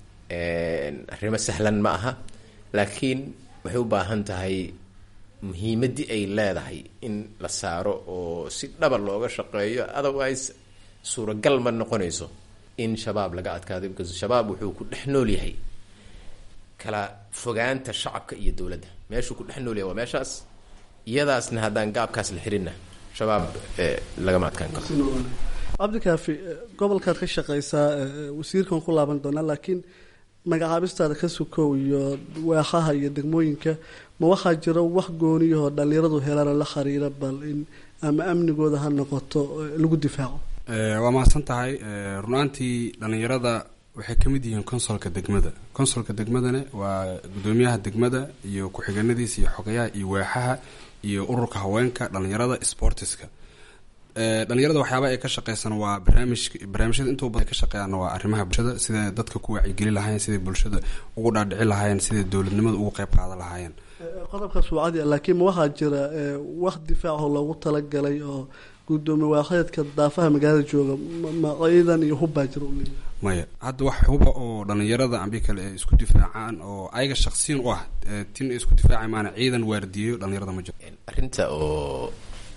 arrimo sahlan ma aha laakiin waxay u baahan tahay muhiimaddii ay leedahay in la saaro oo si dhaba looga shaqeeyo otherwise suuragal ma noqonayso in shabaab laga adkaado because shabaab wuxuu ku dhex nool yahay kala fogaanta shacabka iyo dowladda meeshuu ku dhex nool yahay waa meeshaas iyadaasna haddaan gaabkaas la xirinna shabaab lagama adkaan karo cabdikaafi gobolkaad ka shaqeysaa wasiirkan ku laaban doonaa laakiin magacaabistaada ka sukow iyo waaxaha iyo degmooyinka ma waxaa jira wax gooniyahoo dhalinyaradu helaan la xiriira bal in ama amnigooda ha noqoto lagu difaaco waa mahadsan tahay runaantii dhalinyarada waxay ka mid yihiin consolka degmada consolka degmadana waa gudoomiyaha degmada iyo ku-xigeenadiisa iyo xogayaha iyo waaxaha iyo ururka haweenka dhalinyarada sportiska dhalinyarada waxyaaba ay ka shaqeysan waa barnaamij barnaamijyada intuu badan ka shaqeeyaan waa arrimaha bulshada siday dadka ku wacyigeli lahaayeen siday bulshada ugu dhaadhici lahaayeen siday dowladnimada ugu qeyb qaadan lahaayeen qodobkaas waa cadi laakiin ma waxaa jira wax difaaco loogu talagalay oo gudoomiye waaxeedka daafaha magaalada jooga ma ciidan iyo hubbaa jira maya hadda wax huba oo dhalinyarada ambi kale ay isku difaacaan oo ayaga shaqsiyan u ah tin ay isku difaaca maana ciidan waardiyeyo dhalinyarada ma jiro arrinta oo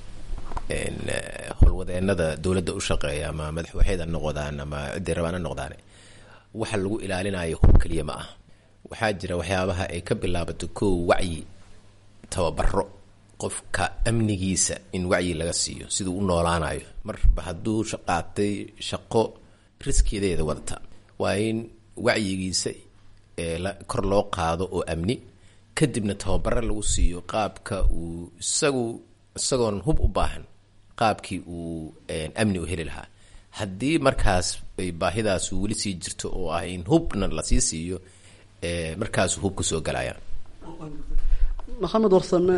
howlwadeenada dowladda u shaqeeya ama madaxwaxeed ha noqdaan ama ciday rabaan ha noqdaan waxa lagu ilaalinayo hub keliya ma ah waxaa jira waxyaabaha ay ka bilaabato kow wacyi tababaro qofka amnigiisa in wacyi laga siiyo siduu u noolaanayo marba hadduu shaqaatay shaqo riskiyadeeda wadata waa in wacyigiisa kor loo qaado oo amni kadibna tababaro lagu siiyo qaabka uu isagu isagoon hub u baahan qaabkii uu amni u heli lahaa haddii markaas ay baahidaasu weli sii jirto oo ah in hubna lasii siiyo markaasu hub kusoo galayaan maxamed warsame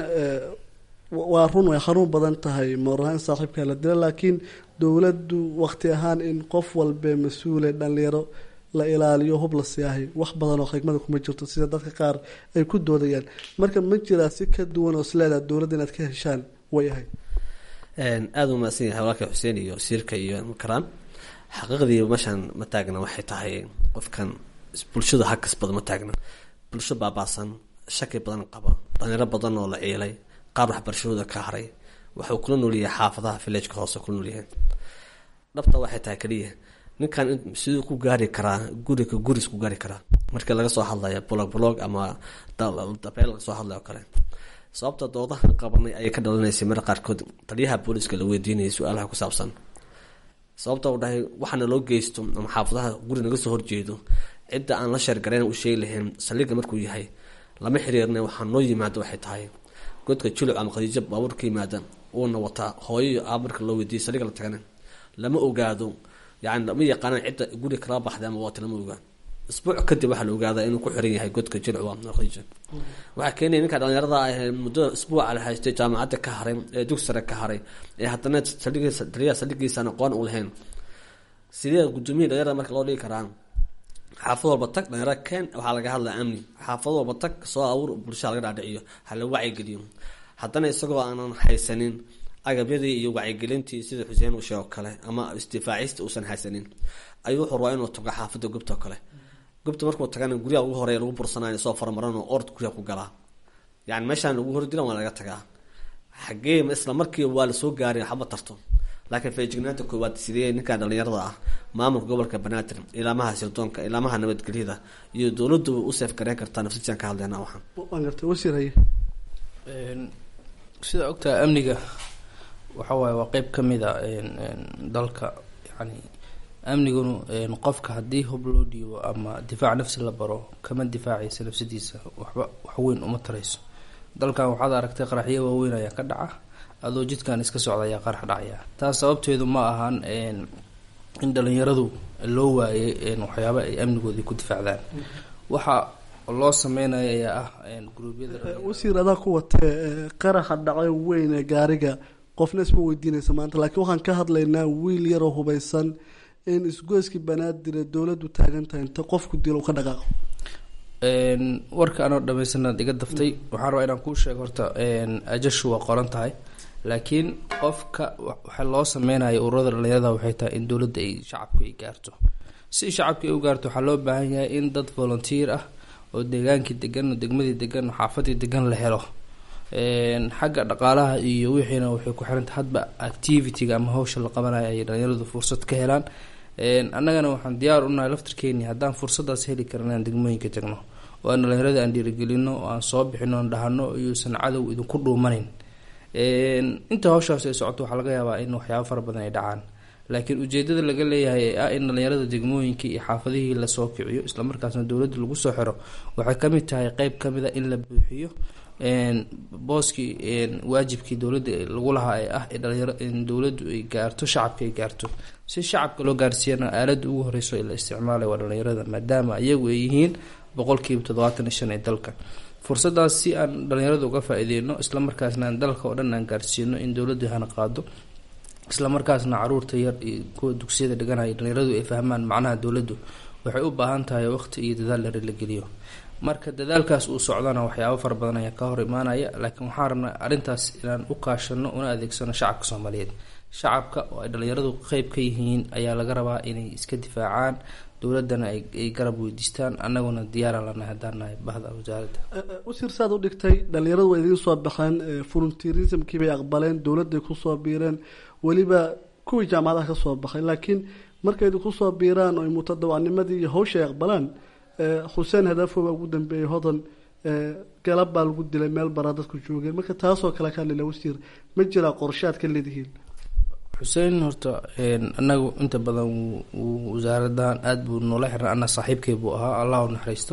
waa run way xanuun badan tahay moorlahaan saaxiibkaa la dila laakiin dowladdu wakti ahaan in qof walbe mas-uule dhalinyaro la ilaaliyo hub la siyaahay wax badan oo xigmada kuma jirto sida dadka qaar ay ku doodayaan marka ma jiraa si ka duwan oo isleedaha dowladda inaad ka heshaan way ahay aada u mahadsan yahay walaalka xuseen iyo wasiirka iyo karaan xaqiiqdii meeshaan ma taagna waxay tahay qofkan bulshada hakasbada ma taagna bulsho baabaasan shaki badan qaba dhalinyaro badan oo la ciilay qaar waxbarashadooda ka haray waxuu kula noolyahay xaafadaha villageka hoose kula noolyahay dhabta waxay tahay keliya ninkan siduu ku gaari karaa guriga guris ku gaari karaa markii laga soo hadlaya blog blog ama dabeel laga soo hadlay oo kale sababta doodaha qabanay ayay ka dhalanaysay mar qaarkood taliyaha booliska la weydiinayay su-aalaha ku saabsan sababta uu dhahay waxaana loo geysto ama xaafadaha guri naga soo horjeedo cidda aan la sheergarayn u sheegi lahayn saldhigga markuu yahay lama xiriirna waxaa noo yimaado waxay tahay godka juluc ama khadiijo baabuur ka yimaada uuna wataa hooyo iyo aab marka loo weydiiyay saldhigga la tagana lama ogaado yani lama yaqaanaan cidda guri kala baxday ama waati lama ogaan isbuuc kadib waxaa la ogaadaa inuu ku xiran yahay godka jilcu khadiija waxaa keenaya ninka dhalinyarada ah muddada isbuuca la haystay jaamacadda ka haray ee dugsi sare ka haray ee haddana saldhigiisa taliyaha saldhigiisaan aqoon u lahayn sidee gudoomiya dhalinyarada marka loo dhigi karaa xaafad walba tag dhalinyaro keen waxaa laga hadlaa amni xaafad walba tag soo abuur bulshada laga dhaadhiciyo hala wacyigeliyo haddana isagoo aanan haysanin agabyadii iyo wacyigelintii sida xuseen uu sheego kale ama isdifaacista uusan haysanin ayuu wuxuu rabaa inuu tago xaafadda gobta oo kale gobta markuu tagana guryaha ugu horeya lagu bursanayo soo faramaranoo ord guryaha ku galaa yani meeshaan lagu hor dilan waa laga tagaa xagee isla markii waa lasoo gaaray waxba tarto laakiin feejignaanta koowaad sidee ninka dhalinyarada ah maamulka gobolka banaadir ilaamaha sirdoonka ilaamaha nabadgelyada iyo dowladdu u seef gareyn kartaa nafsijaan ka hadleyna waxaan waan gartay wasiir haye sida ogtaha amniga waxa waaye waa qeyb ka mid a dalka yani amniguna qofka haddii hub loo dhiibo ama difaac nafsi la baro kama difaacaysa nafsadiisa waxba waxweyn uma tarayso dalkan waxaad aragtay qaraxyo waaweyn ayaa ka dhaca adoo jidkan iska socda ayaa qarax dhacaya taas sababteedu ma ahan in dhalinyaradu loo waayay waxyaaba ay amnigoodii ku difaacdaan waxa loo sameynaya ayaa ah gruubyada wasiir adaa ku watee qaraxa dhacay weyn ee gaariga qofna isma weydiinaysa maanta laakiin waxaan ka hadlaynaa wiil yaroo hubaysan in isgoyskii banaadire dowladdu taagan tahay inta qofku dilo ka dhaqaaqo warka anoo dhamaysanaad iga daftay waxaan rabaa inaan kuu sheego horta ajashu waa qoran tahay laakiin qofka waxa loo sameynayo ururada dhalinyarada waxay tahay in dowladda ay shacabku ay gaarto si shacabka ay u gaarto waxaa loo baahan yahay in dad volunteer ah oo deegaankii degan oo degmadii degan oo xaafadii degan la helo xagga dhaqaalaha iyo wixiina waxay ku xiranta hadba activity-ga ama hawsha la qabanayo ay dhalinyaradu fursad ka helaan annagana waxaan diyaar unahay laftarkeeni haddaan fursadaas heli karan inaan degmooyinka tagno oo aan dhalinyarada aan dhiirigelino oo aan soo bixino aan dhahano iyuusan cadow idinku dhuumanin inta hawshaas ay socoto waxaa laga yaabaa in waxyaabo fara badan ay dhacaan laakiin ujeedada laga leeyahay ee ah in dhalinyarada degmooyinka iyo xaafadihii lasoo kiciyo islamarkaasna dowladda lagu soo xiro waxay kamid tahay qeyb kamid a in la buuxiyo booskii waajibkii dowladda lagu lahaa ee ah dhalinyaro in dowladdu ay gaarto shacabka ay gaarto si shacabka loo gaarsiiyana aaladda ugu horeyso ee la isticmaalay waa dhalinyarada maadaama iyagu ay yihiin boqolkiiba toddobaatan iyo shan ee dalka fursadaas si aan dhalinyarada uga faa-ideyno islamarkaasna aan dalka oo dhan aan gaarsiino in dowladdu hana qaado islamarkaasna caruurta yar iyo kuwa dugsiyada dhiganaya dhalinyaradu ay fahmaan macnaha dowladdu waxay u baahan tahay waqti iyo dadaal dheer la geliyo marka dadaalkaas uu socdana waxyaabo fara badan ayaa ka hor imaanaya laakiin waxaan rabnaa arrintaas inaan u kaashano una adeegsano shacabka soomaaliyeed shacabka oo ay dhalinyaradu qeyb ka yihiin ayaa laga rabaa inay iska difaacaan dowladana ay garab weydiistaan annaguna diyaara lanahay haddaan nahay bahda wasaaradda wasiir saad u dhigtay dhalinyaradu waa idiin soo baxeen volunteerismkii bay aqbaleen dowladday kusoo biireen weliba kuwii jaamacadaha ka soo baxay laakiin markay idinku soo biiraan oo mutadawacnimadii iyo hawsha ay aqbalaan xuseen hadaafo baa ugu dambeeyey hodan galab baa lagu dilay meel baraa dadku joogeen marka taasoo kale ka hadlila wasiir ma jiraa qorshaad ka leedihiin xuseen horta anagu inta badan wasaaradan aada buu noola xiran ana saaxiibkay buu ahaa allah u naxariisto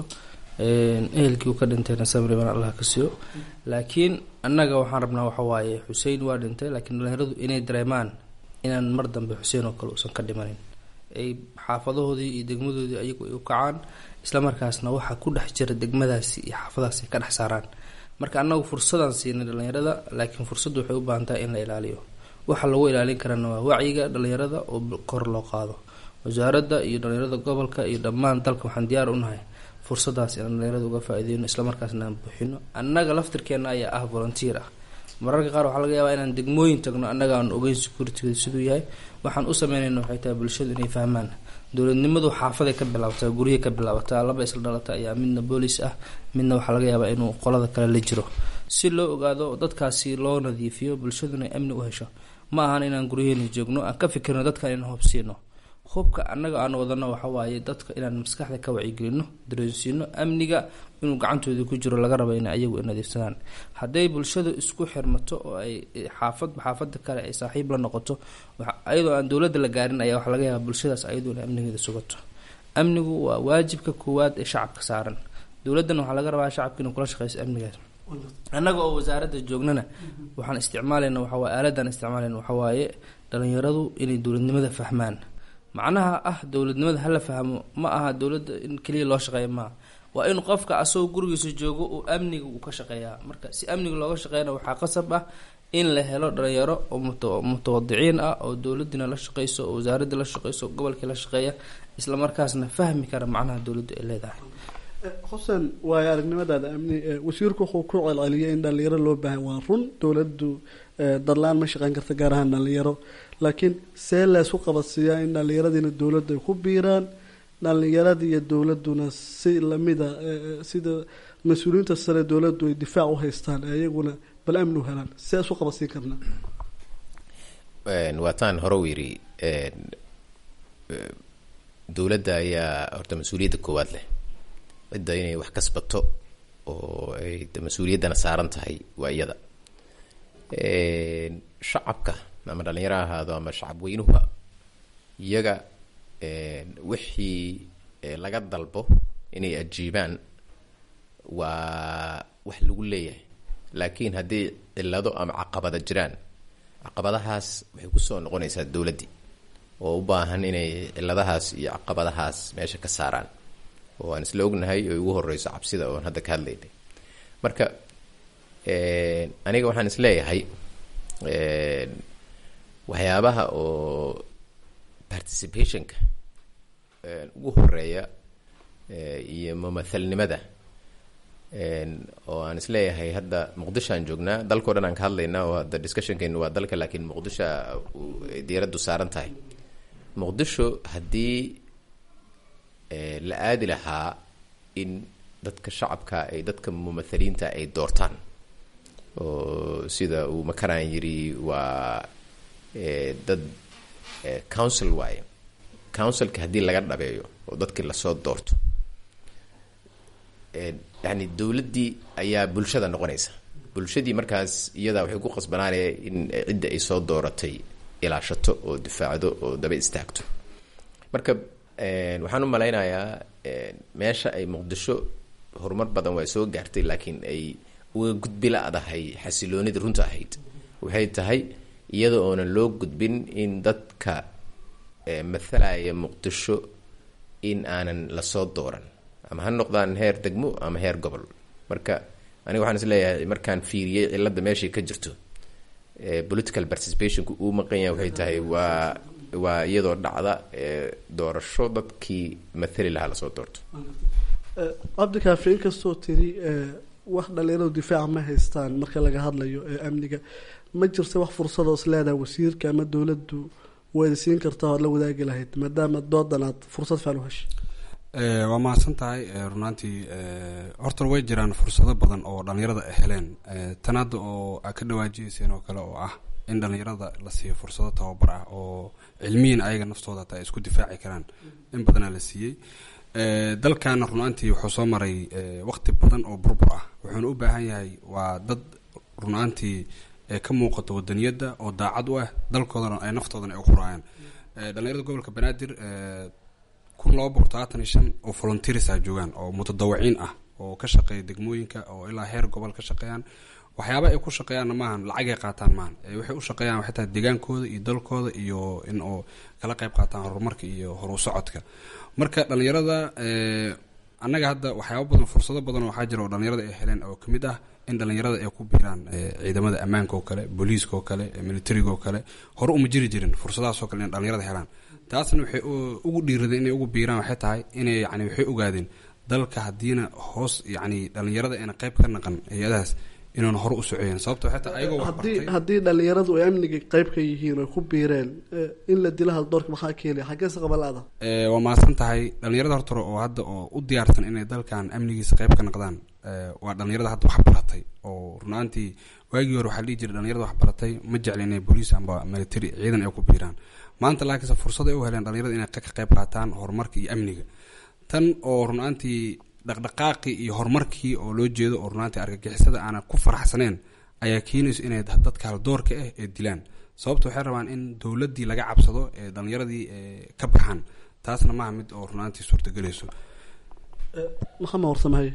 ehelkii uu ka dhintayna samriban allah ka siiyo laakiin annaga waxaan rabnaa waxawaaye xusein waa dhintay laakiin dhalinyaradu inay dareemaan inaan mar dambe xuseen oo kale uusan ka dhimanin ay xaafadahoodii iyo degmadoodii ayagu ay u kacaan islamarkaasna waxaa ku dhex jira degmadaasi iyo xaafadaas ay ka dhex saaraan marka annagu fursadaan siinay dhalinyarada laakiin fursaddu waxay u baahan tahay in la ilaaliyo waxa lagu ilaalin karana waa wacyiga dhalinyarada oo kor loo qaado wasaaradda iyo dhalinyarada gobolka iyo dhammaan dalka waxaan diyaar unahay fursadaas inaan dhalinyarada uga faa-ideyno islamarkaasna aan buuxino annaga laftirkeena ayaa ah volunteer ah mararka qaar waxaa laga yaabaa inaan degmooyin tagno annaga aan ogeyn security siduu yahay waxaan u sameynayna waxay tahay bulshadu inay fahmaan dowladnimadu xaafaday ka bilaabataa guryahay ka bilaabataa laba isla dhalata ayaa midna boolis ah midna waxaa laga yaabaa inuu qolada kale la jiro si loo ogaado dadkaasi loo nadiifiyo bulshaduna amni u hesho ma ahan inaan guryaheena joogno aan ka fikirno dadkan inaan hubsiino hubka annaga aan wadano waxawaaye dadka inaan maskaxda ka wacyigelino dareensiino amniga inuu gacantooda ku jiro laga raba in ayagu nadiifsadaan hadday bulshadu isku xirmato oo ay xaafadba xaafada kale ay saaxiib la noqoto ayadoo aan dowladda la gaarin ayaa waxaa laga yaaba bulshadaas ayadu inay amnigeeda sugato amnigu waa waajibka koowaad ee shacabka saaran dowladdan waxaa laga rabaa shacabka inuu kula shaqeyso amnigaas annaga oo wasaaradda joognana waxaan isticmaalayna waxawaaye aaladan isticmaalayna waxawaaye dhalinyaradu inay dowladnimada fahmaan macnaha ah dowladnimada hala fahmo ma aha dowladda in keliya loo shaqeeya maaha waa in qofka asagoo gurigiisa joogo uu amniga uu ka shaqeeyaa marka si amniga looga shaqeeyana waxaa qasab ah in la helo dhalinyaro oo mutawadiciin ah oo dowladina la shaqeyso oo wasaaradda la shaqeyso gobolkii la shaqeeya islamarkaasna fahmi kara macnaha dowladdu ay leedahay xuseen waayo aragnimadaada amni wasiirku wuxuu ku celceliyay in dhalinyaro loo baahan waa run dowladdu dadla-aan ma shaqeyn karta gaar ahaan dhalinyaro laakiin see leesku qabadsiiyaa in dhalinyaradiina dowladdu ay ku biiraan dhalinyaradii iyo dowladuna si lamida sida mas-uuliyiinta sare dowladdu ay difaac u haystaan ee iyaguna bal amni u helaan see isu qabadsiin karnaa waataan hore u yidhi dowladda ayaa horta mas-uuliyadda koowaad leh cidda inay wax kasbato oo ay mas-uuliyaddana saaran tahay waa iyada shacabka ama dhalinyaro ahaado ama shacab weynuha iyaga wixii laga dalbo inay ajiibaan waa wax lagu leeyahay laakiin haddii cillado ama caqabada jiraan caqabadahaas waxay kusoo noqonaysaa dowladdii oo u baahan inay cilladahaas iyo caqabadahaas meesha ka saaraan oo aan isla ognahay oo ugu horeyso cabsida oon hadda ka hadlaynay marka aniga waxaan isleeyahay waxyaabaha oo participationka ugu horeeya iyo mumathalnimada oo aan isleeyahay hadda muqdisho aan joognaa dalkao dhan aan ka hadlaynaa oo hadda discussionkeenu waa dalka laakiin muqdisho ay diyaaraddu saaran tahay muqdisho haddii la aadi lahaa in dadka shacabka ay dadka mumathaliinta ay doortaan oo sida uu makaraan yiri waa dad council waaye councilka haddii laga dhabeeyo oo dadkii lasoo doorto yani dowladdii ayaa bulshada noqonaysa bulshadii markaas iyadaa waxay ku qasbanaanaya in cidda ay soo dooratay ilaashato oo difaacdo oo daba istaagto marka waxaan u malaynayaa meesha ay muqdisho horumar badan waa soo gaartay laakiin ay uga gudbi la-dahay xasiloonidii runta ahayd waxay tahay iyada oonan loo gudbin in dadka mathalaya muqdisho in aanan lasoo dooran ama ha noqdaan heer degmo ama heer gobol marka aniga waxaan isleeyahay markaan fiiriyey cilada meeshay ka jirto political participationku uu maqan yahay waxay tahay waa waa iyadoo dhacda doorasho dadkii mathali lahaa lasoo doorto cabdikaafi inkastoo tiri wax dhalinyaradu difaaca ma haystaan marka laga hadlayo amniga ma jirta wax fursadoos leedaha wasiirka ama dowladdu waada siin kartaa oad la wadaagi lahayd maadaama doodan aad fursad fiican u heshay waa mahadsan tahay runaantii horta way jiraan fursado badan oo dhalinyarada ay heleen tan hadda oo aa ka dhawaajiyeyseen oo kale oo ah in dhalinyarada la siiyo fursado tababar ah oo cilmiyan ayaga naftooda hataa ay isku difaaci karaan in badanaa la siiyey dalkana runaantii wuxuu soo maray waqti badan oo burbur ah wuxuuna u baahan yahay waa dad runaantii ka muuqato wadaniyadda oo daacad u ah dalkoodana ay naftoodana ay uquraayaan dhalinyarada gobolka banaadir kun laba boqol todobaatan iyo shan oo volunteersa joogaan oo mutadawiciin ah oo ka shaqeeya degmooyinka oo ilaa heer gobol ka shaqeeyaan waxyaaba ay ku shaqeeyaanna maahan lacagay qaataan maahan waxay u shaqeeyaan waxay tahay deegaankooda iyo dalkooda iyo in oo kala qayb qaataan horumarka iyo horu socodka marka dhalinyarada annaga hadda waxyaaba badan fursado badan oo waxaa jira oo dhalinyarada ay heleen oo kamid ah in dhalinyarada ay ku biiraan ciidamada ammaanka oo kale booliiska oo kale militariga oo kale hore uma jiri jirin fursadahaas oo kale in dhalinyarada helaan taasna waxay ugu dhiiradeen inay ugu biiraan waxay tahay inay yani waxay ogaadeen dalka haddiina hoos yani dhalinyarada ayna qayb ka naqan hay-adahaas inuuna hore u socoyen sababta waxay tahay ayagoo haddii haddii dhalinyaradu ay amniga qayb ka yihiin oy ku biireen in la dila haldoorka maxaa keenaya xaggeese qabalaada waa mahadsan tahay dhalinyarada hortore oo hadda oo u diyaarsan inay dalkan amnigiisa qayb ka naqdaan waa dhalinyarada hadda wax baratay oo runaantii waagii hore waxaa dhihi jiray dhalinyarada wax baratay ma jecla inay booliis amba military ciidan ay ku biiraan maanta laakiinse fursad ay u heleen dhalinyarada inay ka qayb qaataan horumarka iyo amniga tan oo runaantii dhaqdhaqaaqii iyo horumarkii oo loo jeedo oo runaantii argagixisada aanan ku faraxsaneen ayaa keenayso inay dadka haldoorka ah ee dilaan sababta waxay rabaan in dowladdii laga cabsado ee dhalinyaradii ka baxaan taasna maaha mid oo runaantii suurtagelayso maxamed warsamahaye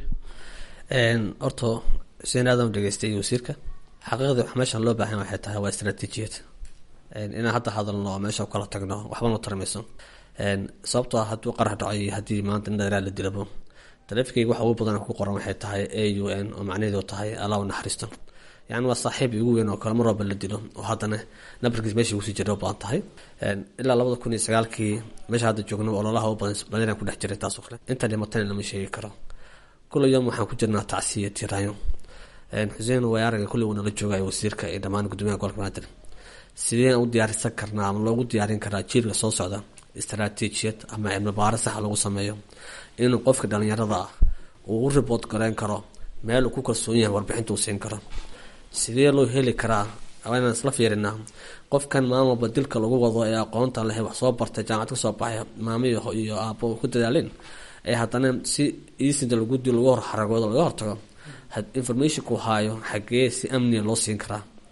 horta xuseen aadam dhegeystay wasiirka xaqiiqdii wax meeshan loo baahan waxay tahay waa istaraatiijiyad inaan hadda hadalno oo meesha kala tagno waxba noo tarmayso sababtoo ah hadduu qarax dhaco iyo haddii maanta in dhalaa la dilabo taleefikayga waxa ugu badan ku qoran waxay tahay a u n oo macnaheedu tahay allah u naxariisto yacni waa saaxiib ugu weyn oo kale mar walba la dilo oo haddana nabarkiis meeshii kusii jira u badan tahay ilaa labada kun iyo sagaalkii meesha hadda joogno ololaha u badan badanaan ku dhex jiray taas oo kale inta dhimatana lama sheegi karo kula yom waxaan ku jirnaa tacsiya tiraayo xuseen way araga kulli uu nala joogayo wasiirka iyo dhammaan gudoomiyaha gobolka banaadir sideen u diyaarisan karnaa ama loogu diyaarin karaa jiilka soo socda istaraatiijiyad ama cilmi baaro saxa lagu sameeyo inuu qofka dhalinyarada ah uu u ribood gareyn karo meel uu ku kalsoon yahay warbixinta uu siin karo sidee loo heli karaa inaan isla fiirinaa qofkan maalin walba dilka lagu wado ee aqoonta leh wax soo bartay jaamacad ka soo baxay maamiyo iyo aabo ku dadaaleen ee haddana si iisinta lagu dil lagu hor xaragoodo laga hortago informationku haayo xagee si amniga loo siin karaa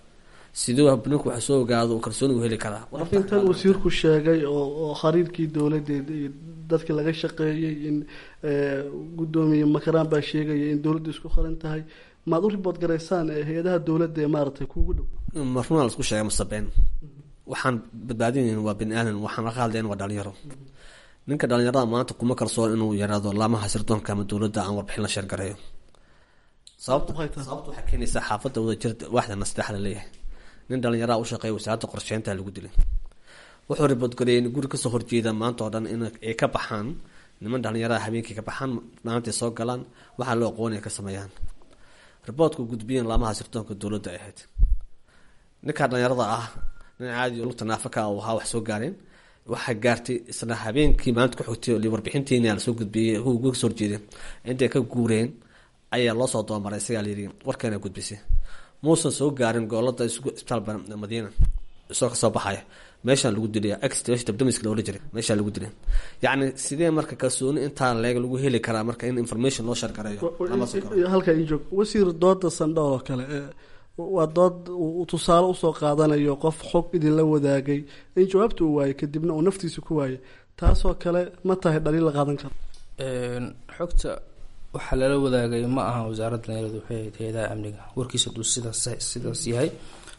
siduu ninku wax soo ogaado uu kalsooni u heli karaa intan wasiirku sheegay oo oo xiriirkii dowladeed iyo dadkii laga shaqeeyey in gudoomiye makaraan baa sheegaya in dowladda isku qaran tahay maad u ribood garaysaan hay-adaha dowladda ee maaragtay kuugu dhow marnaa laisku sheegay masabeen waxaan badbaadinayn waa bini aadan waxaan laga hadlayn waa dhalinyaro ninka dhalinyarada maanta kuma kalsoon inuu yaraado laamaha sirdoonka ama dowladda aan warbixin la sheergareeyo sababta sababta waxay keenaysaa xaafadda wadajir waaxdana saddexda leeyahay nin dhalinyaraha u shaqeeya wasaaradda qorsheynta lagu dilay wuxuu riboodgareeyay in guri kasoo horjeeda maanta oo dhan in ay ka baxaan niman dhalinyaraha habeenkii ka baxaan maantay soo galaan waxaa loo aqoon ay ka sameeyaan riboodku gudbiyeen laamaha sirdoonka dowladda ay ahayd ninka dhalinyarada ah nin caadi lugta naafaka uu ahaa wax soo gaareen waxaa gaartay isla habeenkii maalinta ku xigtay warbixintiina lasoo gudbiyey uga soo horjeedeen intay ka guureen ayaa loo soo doomaray isagaa layidhi warkeena gudbisay muusan soo gaarin goolada isbitaal madiina isagoo kasoo baxaya meeshaan lagu dilay dabdamiska loola jiray meeshaa lagu dilay yacni sidee marka kalsooni intaa leeg lagu heli karaa marka in information loo shargareeyo halka ii joog wasiir dooda sandhool oo kale waa dood uu tusaale usoo qaadanayo qof xog idinla wadaagay in jawaabta uu waayay kadibna uu naftiisa ku waayay taasoo kale ma tahay dhaliil la qaadan karo xogta waxaa lala wadaagay ma aha wasaaradda dhalinyaradu waxay ahayd hay-adaha amniga warkiisa haduu sidaas sidaas yahay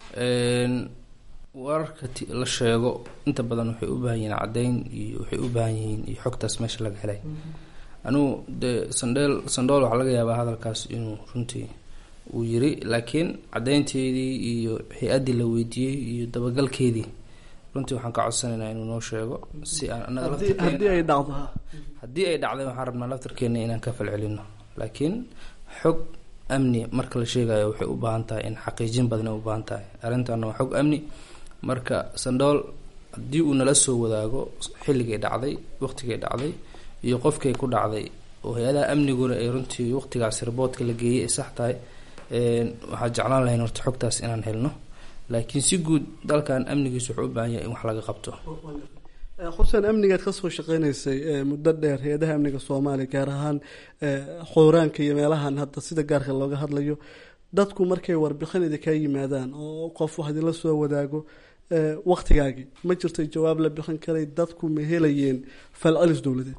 wararka la sheego inta badan waxay u baahan yihiin caddeyn iyo waxay u baahan yihiin iyo xogtaas meesha laga helay anugu dee sandheel sandhool waxaa laga yaabaa hadalkaas inuu runtii uu yiri laakiin caddeynteedii iyo hay-addii la weydiiyey iyo dabagalkeedii runtii waxaan ka codsanaynaa inuu noo sheego si aan anaga haddii ay dhacdo haddii ay dhacday waxaan rabnaa laftarkeena inaan ka falcelino laakiin xog amni marka la sheegayo waxay u baahan tahay in xaqiijin badan ay u baahan tahay arrintaana waa xog amni marka sandhool haddii uu nala soo wadaago xilligay dhacday waqtigay dhacday iyo qofkay ku dhacday oo hay-adaha amniguna ay runtii waqtigaas riboodka la geeyay ay sax tahay waxaa jeclaan lahayn horta xogtaas inaan helno laakiin si guud dalkan amnigiisu wuxuu u baahan yahay in wax laga qabto xuseen amnigaad kasoo shaqeynaysay muddo dheer hay-adaha amniga soomaaliya gaar ahaan xooraanka iyo meelahan hadda sida gaarka looga hadlayo dadku markay warbixin idinkaa yimaadaan oo qof wax idinla soo wadaago waqtigaagii ma jirtay jawaab la bixin karay dadku ma helayeen falcelis dowladeed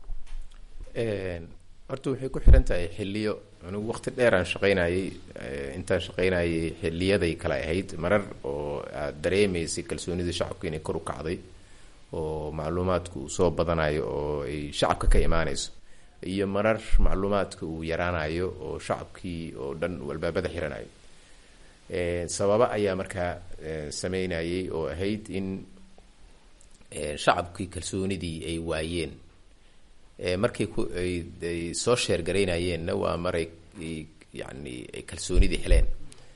horta waxay ku xiran tahay xiliyo anigu waqti dheer aan shaqeynayay intaan shaqeynayay xiliyaday kale ahayd marar oo aad dareemaysay kalsoonida shacabka inay kor u kacday oo macluumaadku uu soo badanayo oo ay shacabka ka imaanayso iyo marar macluumaadka uu yaraanayo oo shacabkii oo dhan uu albaabada xiranayo sababa ayaa markaa sameynayay oo ahayd in shacabkii kalsoonidii ay waayeen markay ku ay soo sheergaraynayeenna waa maray yani ay kalsoonidii heleen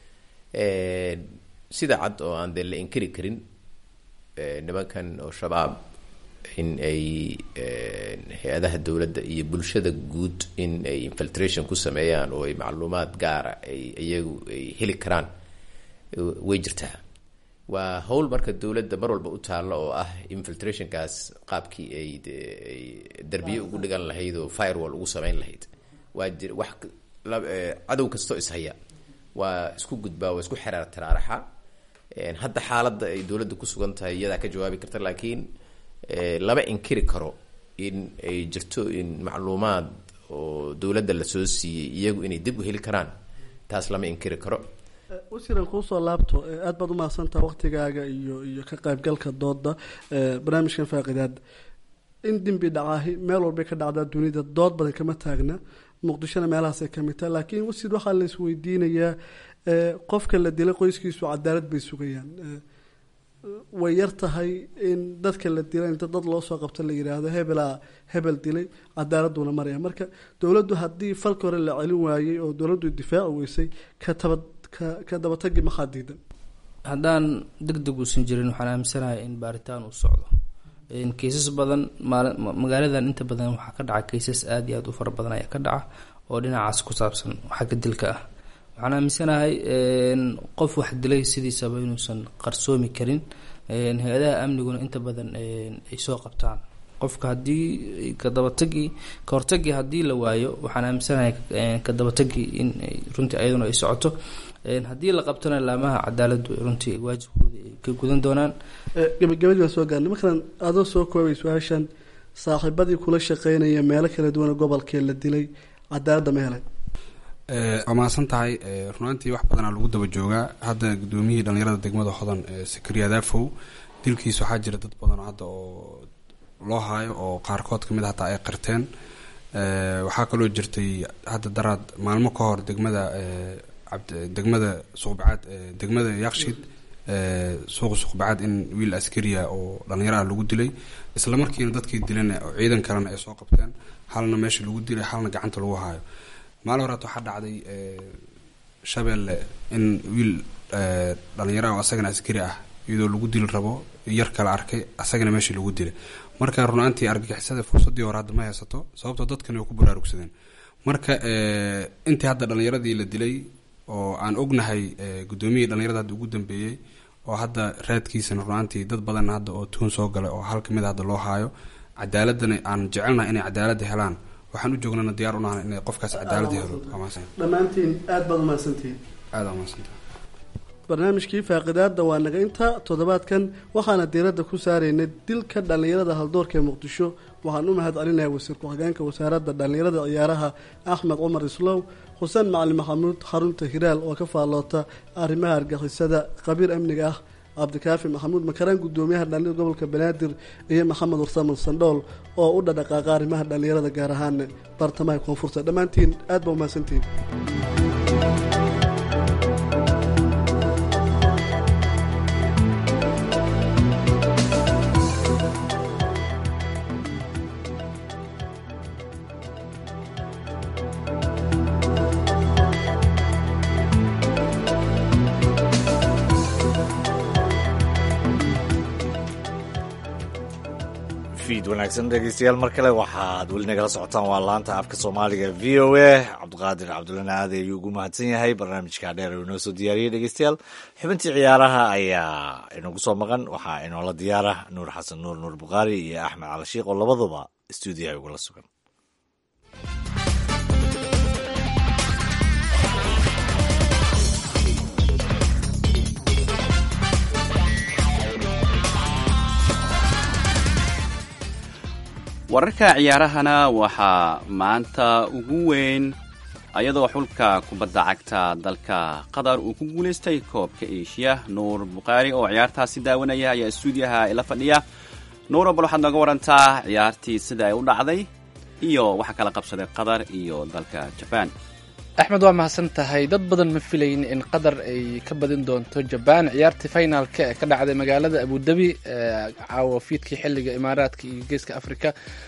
sida cad oo aan dee la inkiri karin nimankan oo shabaab in ay hay-adaha dowladda iyo bulshada guud in ay infiltration ku sameeyaan oo ay macluumaad gaara ay iyagu ay heli karaan way jirtaa waa howl marka dowladda mar walba u taalla oo ah infiltrationkaas qaabkii ay ay darbiye ugu dhigan lahayd oo firewall ugu sameyn lahayd waa jir wax cadow kastoo ishaya waa isku gudbaa waa isku xeraar taraaraxa hadda xaaladda ay dowladda ku sugan tahay iyadaa ka jawaabi karta laakiin lama inkiri karo in ay jirto in macluumaad oo dowladda lasoo siiyey iyagu inay dib u heli karaan taas lama inkiri karo wasiiran kuusoo laabto aada baad umahadsantaha waqtigaaga iyo iyo ka qaybgalka dooda barnaamijkan faaqidaada in dembi dhacaahi meel walbay ka dhacdaa dunida dood badan kama taagna muqdishona meelahaasay kamid tahay laakiin wasiir waxaa la isweydiinayaa qofka la dilay qoyskiisu cadaalad bay sugayaan way yar tahay in dadka la dilay inta dad loo soo qabto la yidhaahdo hebelaa hebel dilay cadaaladuna maraya marka dowladdu haddii falka hore la celin waayey oo dowladdu difaaci weysay ka taba ka dabatagi maxaa diidan haddaan deg deg uusan jirin waxaan aaminsanahay in baaritaan uu socdo kaysas badan maali magaaladan inta badan waxaa ka dhaca kaysas aada iyo aada u fara badan ayaa ka dhaca oo dhinacaas ku saabsan xagga dilka ah waxaan aaminsanahay qof wax dilay sidiisaba inuusan qarsoomi karin hay-adaha amniguna inta badan ay soo qabtaan qofka haddii kadabatagii ka hortagii haddii la waayo waxaan aaminsanahay kadabatagii in runtii ayaduna ay socoto haddii la qabtona laamaha cadaaladdu runtii waajibkooda ay ka gudan doonaan gabagabadii baan soo gaarnay markaan adoo soo koobay su-aashan saaxiibadii kula shaqeynaya meelo kala duwan gobolkee la dilay cadaaladda ma helay waa mahadsan tahay runaantii wax badanaa lagu daba joogaa hadda gudoomiyihii dhalinyarada degmada hodan sakariya daafow dilkiis waxaa jira dad badan hadda oo loo haayo oo qaarkood kamid hataa ay qirteen waxaa kaloo jirtay hadda daraad maalmo ka hor degmada degmada suuqbacaad degmada yakshiid suuqa suuqbacaad in wiil askariya oo dhalinyaro ah lagu dilay isla markiina dadkii dilan oo ciidan kalena ay soo qabteen halna meesha lagu dilay halna gacanta lagu haayo maalin horeet waxaa dhacday shabeelle in wiil dhalinyaro ah oo asagana askari ah iyadoo lagu dili rabo yar kale arkay asagana meeshii lagu dilay marka runaantii argagixisada fursadii hore hadda ma haysato sababtoo dadkan way ku baraarugsadeen marka intii hadda dhalinyaradii la dilay oo aan ognahay gudoomiyihii dhalinyarada hadda ugu dambeeyey oo hadda raadkiisana runaantii dad badan hadda oo tuun soo galay oo hal kamid hadda loo haayo cadaaladana aan jecelnahay inay cadaalada helaan waxaan u joognana diyaar unahan inay qofkaas cadaalada helo dhammaantiin aada baad umahadsantihiin aada umahadsanta barnaamijkii faaqidaada waa naga inta toddobaadkan waxaana diiradda ku saaraynay dilka dhallinyarada haldoorka ee muqdisho waxaan u mahad celinaya wasiir ku-xigeenka wasaaradda dhallinyarada ciyaaraha axmed cumar islow xuseen macalin maxamuud xarunta hiraal oo ka faalloota arrimaha argixisada khabiir amniga ah cabdikaafi maxamuud makaraan gudoomiyaha dhallinyada gobolka banaadir iyo maxamed warsaman sandhool oo u dhadhaqaaqa arrimaha dhallinyarada gaar ahaan bartamaha koonfurta dhammaantiin aad baa umahadsantihiin wanaagsan dhegeystayaal mar kale waxaad weli nagala socotaan waa laanta afka soomaaliga v o a cabdiqaadir cabdulana aad ayuu ugu mahadsan yahay barnaamijka dheer uu inoo soo diyaariyey dhegeystayaal xubintii ciyaaraha ayaa inagu soo maqan waxaa inoola diyaara nuur xasan nuur nuur bukhaari iyo axmed calashiiq oo labaduba stuudiyaha ugula sugan wararka ciyaarahana waxaa maanta ugu weyn ayadoo xulka kubadda cagta dalka qatar uu ku guulaystay koobka eeshiya nuur bukhaari oo ciyaartaasi daawanaya ayaa stuudiyaha ila fadhiya nuuro bal waxaad nooga warantaa ciyaartii sida ay u dhacday iyo waxa kala qabsaday qatar iyo dalka jabaan axmed waa mahadsan tahay dad badan ma filayn in qatar ay ka badin doonto jabaan ciyaartii finalka ee ka dhacday magaalada abudabi caawa fiidkii xilliga imaaraadka iyo geeska africa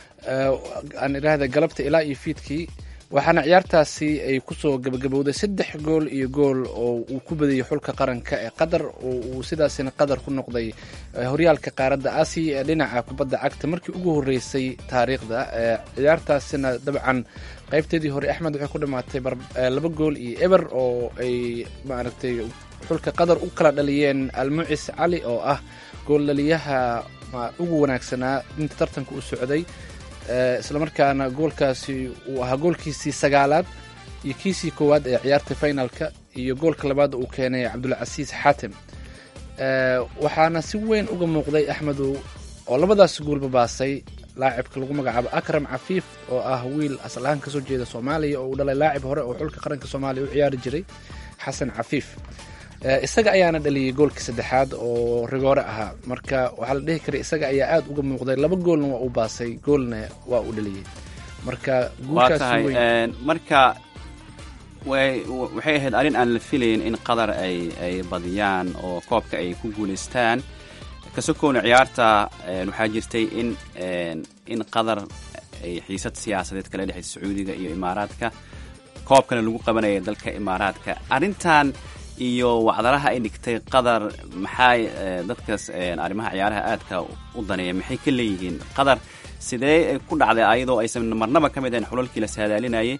aan idhaahda galabta ilaa iyo fiidkii waxaana ciyaartaasi ay kusoo gabagabowday saddex gool iyo gool oo uu ku badiyey xulka qaranka ee qatar oo uu sidaasina qatar ku noqday horyaalka qaaradda aasiya ee dhinaca kubadda cagta markii ugu horreysay taariikhda ciyaartaasina dabcan qaybteedii hore axmed waxay ku dhammaatay laba gool iyo eber oo ay maaragtay xulka qatar u kala dhaliyeen almucis cali oo ah gooldhaliyaha ugu wanaagsanaa inta tartanka u socday islamarkaana goolkaasi uu ahaa goolkiisii sagaalaad iyo kiisii koowaad ee ciyaarta finalka iyo goolka labaad uu keenay cabdulcasiis xaatim waxaana si weyn uga muuqday axmedow oo labadaas goolba baasay laacibka lagu magacaabo akram cafiif oo ah wiil asal ahaan kasoo jeeda soomaaliya oo uu dhalay laacib hore oo xulka qaranka soomaaliya u ciyaari jiray xasan cafiif isaga ayaana dhaliyey goolkii saddexaad oo rigoore ahaa marka waxaa la dhihi karay isaga ayaa aada uga muuqday laba goolna waa uu baasay goolna waa uu dhaliyey marka waa tahay marka way waxay ahayd arrin aan la filayn in qatar ay ay badiyaan oo koobka ay ku guulaystaan kasokowna ciyaarta waxaa jirtay in in qatar ay xiisad siyaasadeed kala dhexaysa sacuudiga iyo imaaraadka koobkana lagu qabanaya dalka imaaraadka arrintan iyo wacdaraha ay dhigtay qatar maxay dadkaas arrimaha ciyaaraha aadka u daneeya maxay ka leeyihiin qatar sidee ku dhacday ayadoo aysan marnaba ka mid ahayn xulalkii la saadaalinayay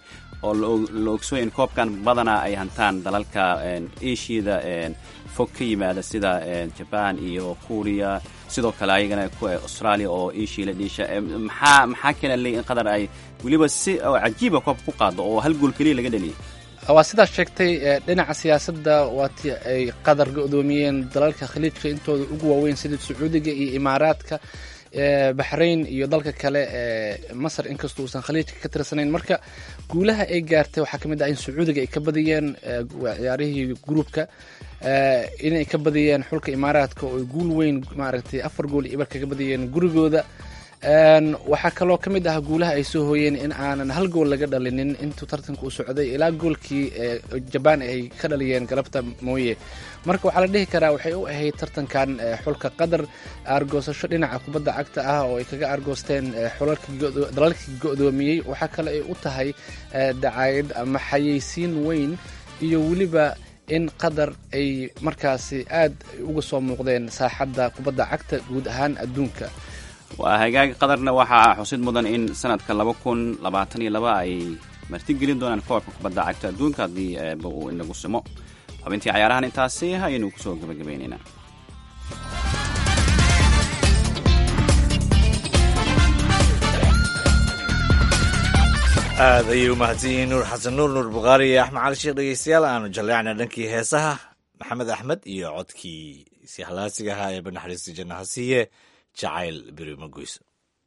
oo la ogsoy in koobkan badanaa ay hantaan dalalka asiada fog ka yimaada sida jaban iyo kuuriya sidoo kale ayagana australia oo asia la dhiisha maxaa maxaa keena leey in qatar ay weliba si cajiiba koobka ku qaado oo hal gool keliya laga dhaliyay waa sidaas sheegtay dhinaca siyaasadda waatii ay qatar go-doomiyeen dalalka khaliijka intooda ugu waaweyn sida sacuudiga iyo imaaraadka baxrain iyo dalka kale ee masar inkastoo uusan khaliijka ka tirsanayn marka guulaha ay gaartay waxaa ka mid ah in sacuudiga ay ka badiyeen ciyaarihii gruubka inay ka badiyeen xulka imaaraadka oo ay guul weyn maaragtay afar gool iyo ibar kaga badiyeen gurigooda waxaa kaloo ka mid ah guulaha ay soo hooyeen in aanan hal gool laga dhalinin intuu tartanka uu socday ilaa goolkii jabaan ay ka dhaliyeen galabta mooye marka waxaa la dhihi karaa waxay u ahayd tartankan xulka qatar aargoosasho dhinaca kubadda cagta ah oo ay kaga aargoosteen dalalkii go-doomiyey waxaa kale ay u tahay dacaayad ama xayeysiin weyn iyo weliba in qatar ay markaasi aad uga soo muuqdeen saaxadda kubadda cagta guud ahaan adduunka waa hagaag qatarna waxaa xusid mudan in sanadka laba kun labaatan iyo laba ay martigelin doonaan koobka kubadda cagta adduunka haddii eeba uu inagu simo xubintii cayaarahan intaasi ayaynu kusoo gabagabaynaynaa aad ayay u mahadsan yihiin nuur xasan nuur nuur bukhaari iyo axmed cali sheekh dhegeystayaal aanu jalleecna dhankii heesaha maxamed axmed iyo codkii sihlaasiga ahaa ee banaxariista janna ha siiye jacayl beri ma goyso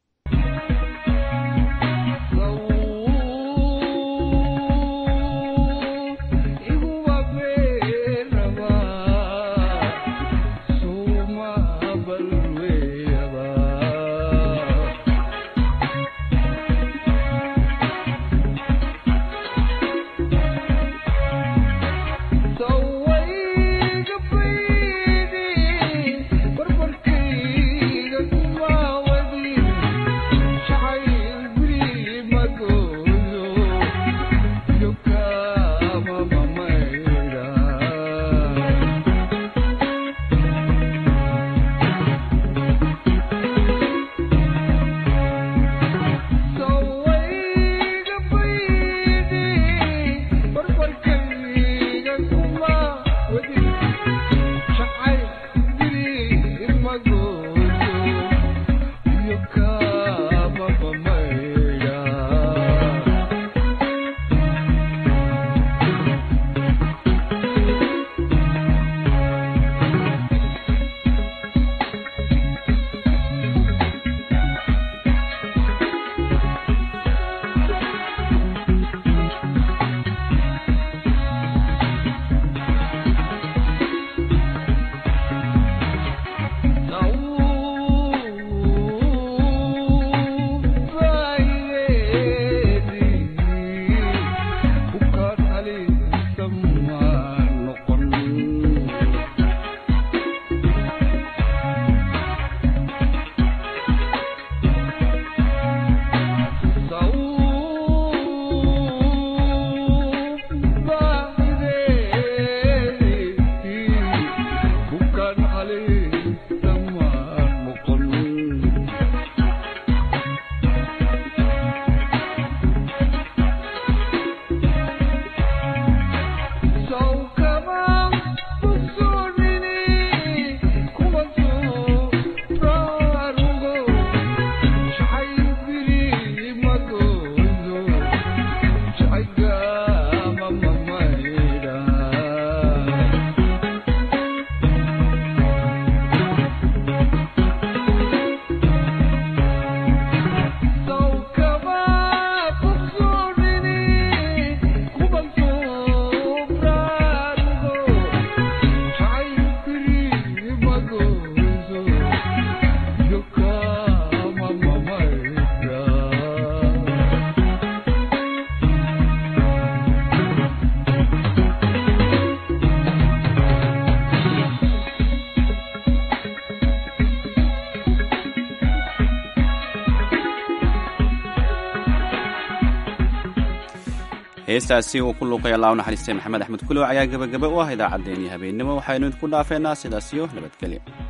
heestaasi uu ku luuqay allah u naxariistay maxamed axmed kulow ayaa gebagaba u ah idaacaddeenii habeennimo waxaynu idinku dhaafeynaa sidaas iyo nabadgelya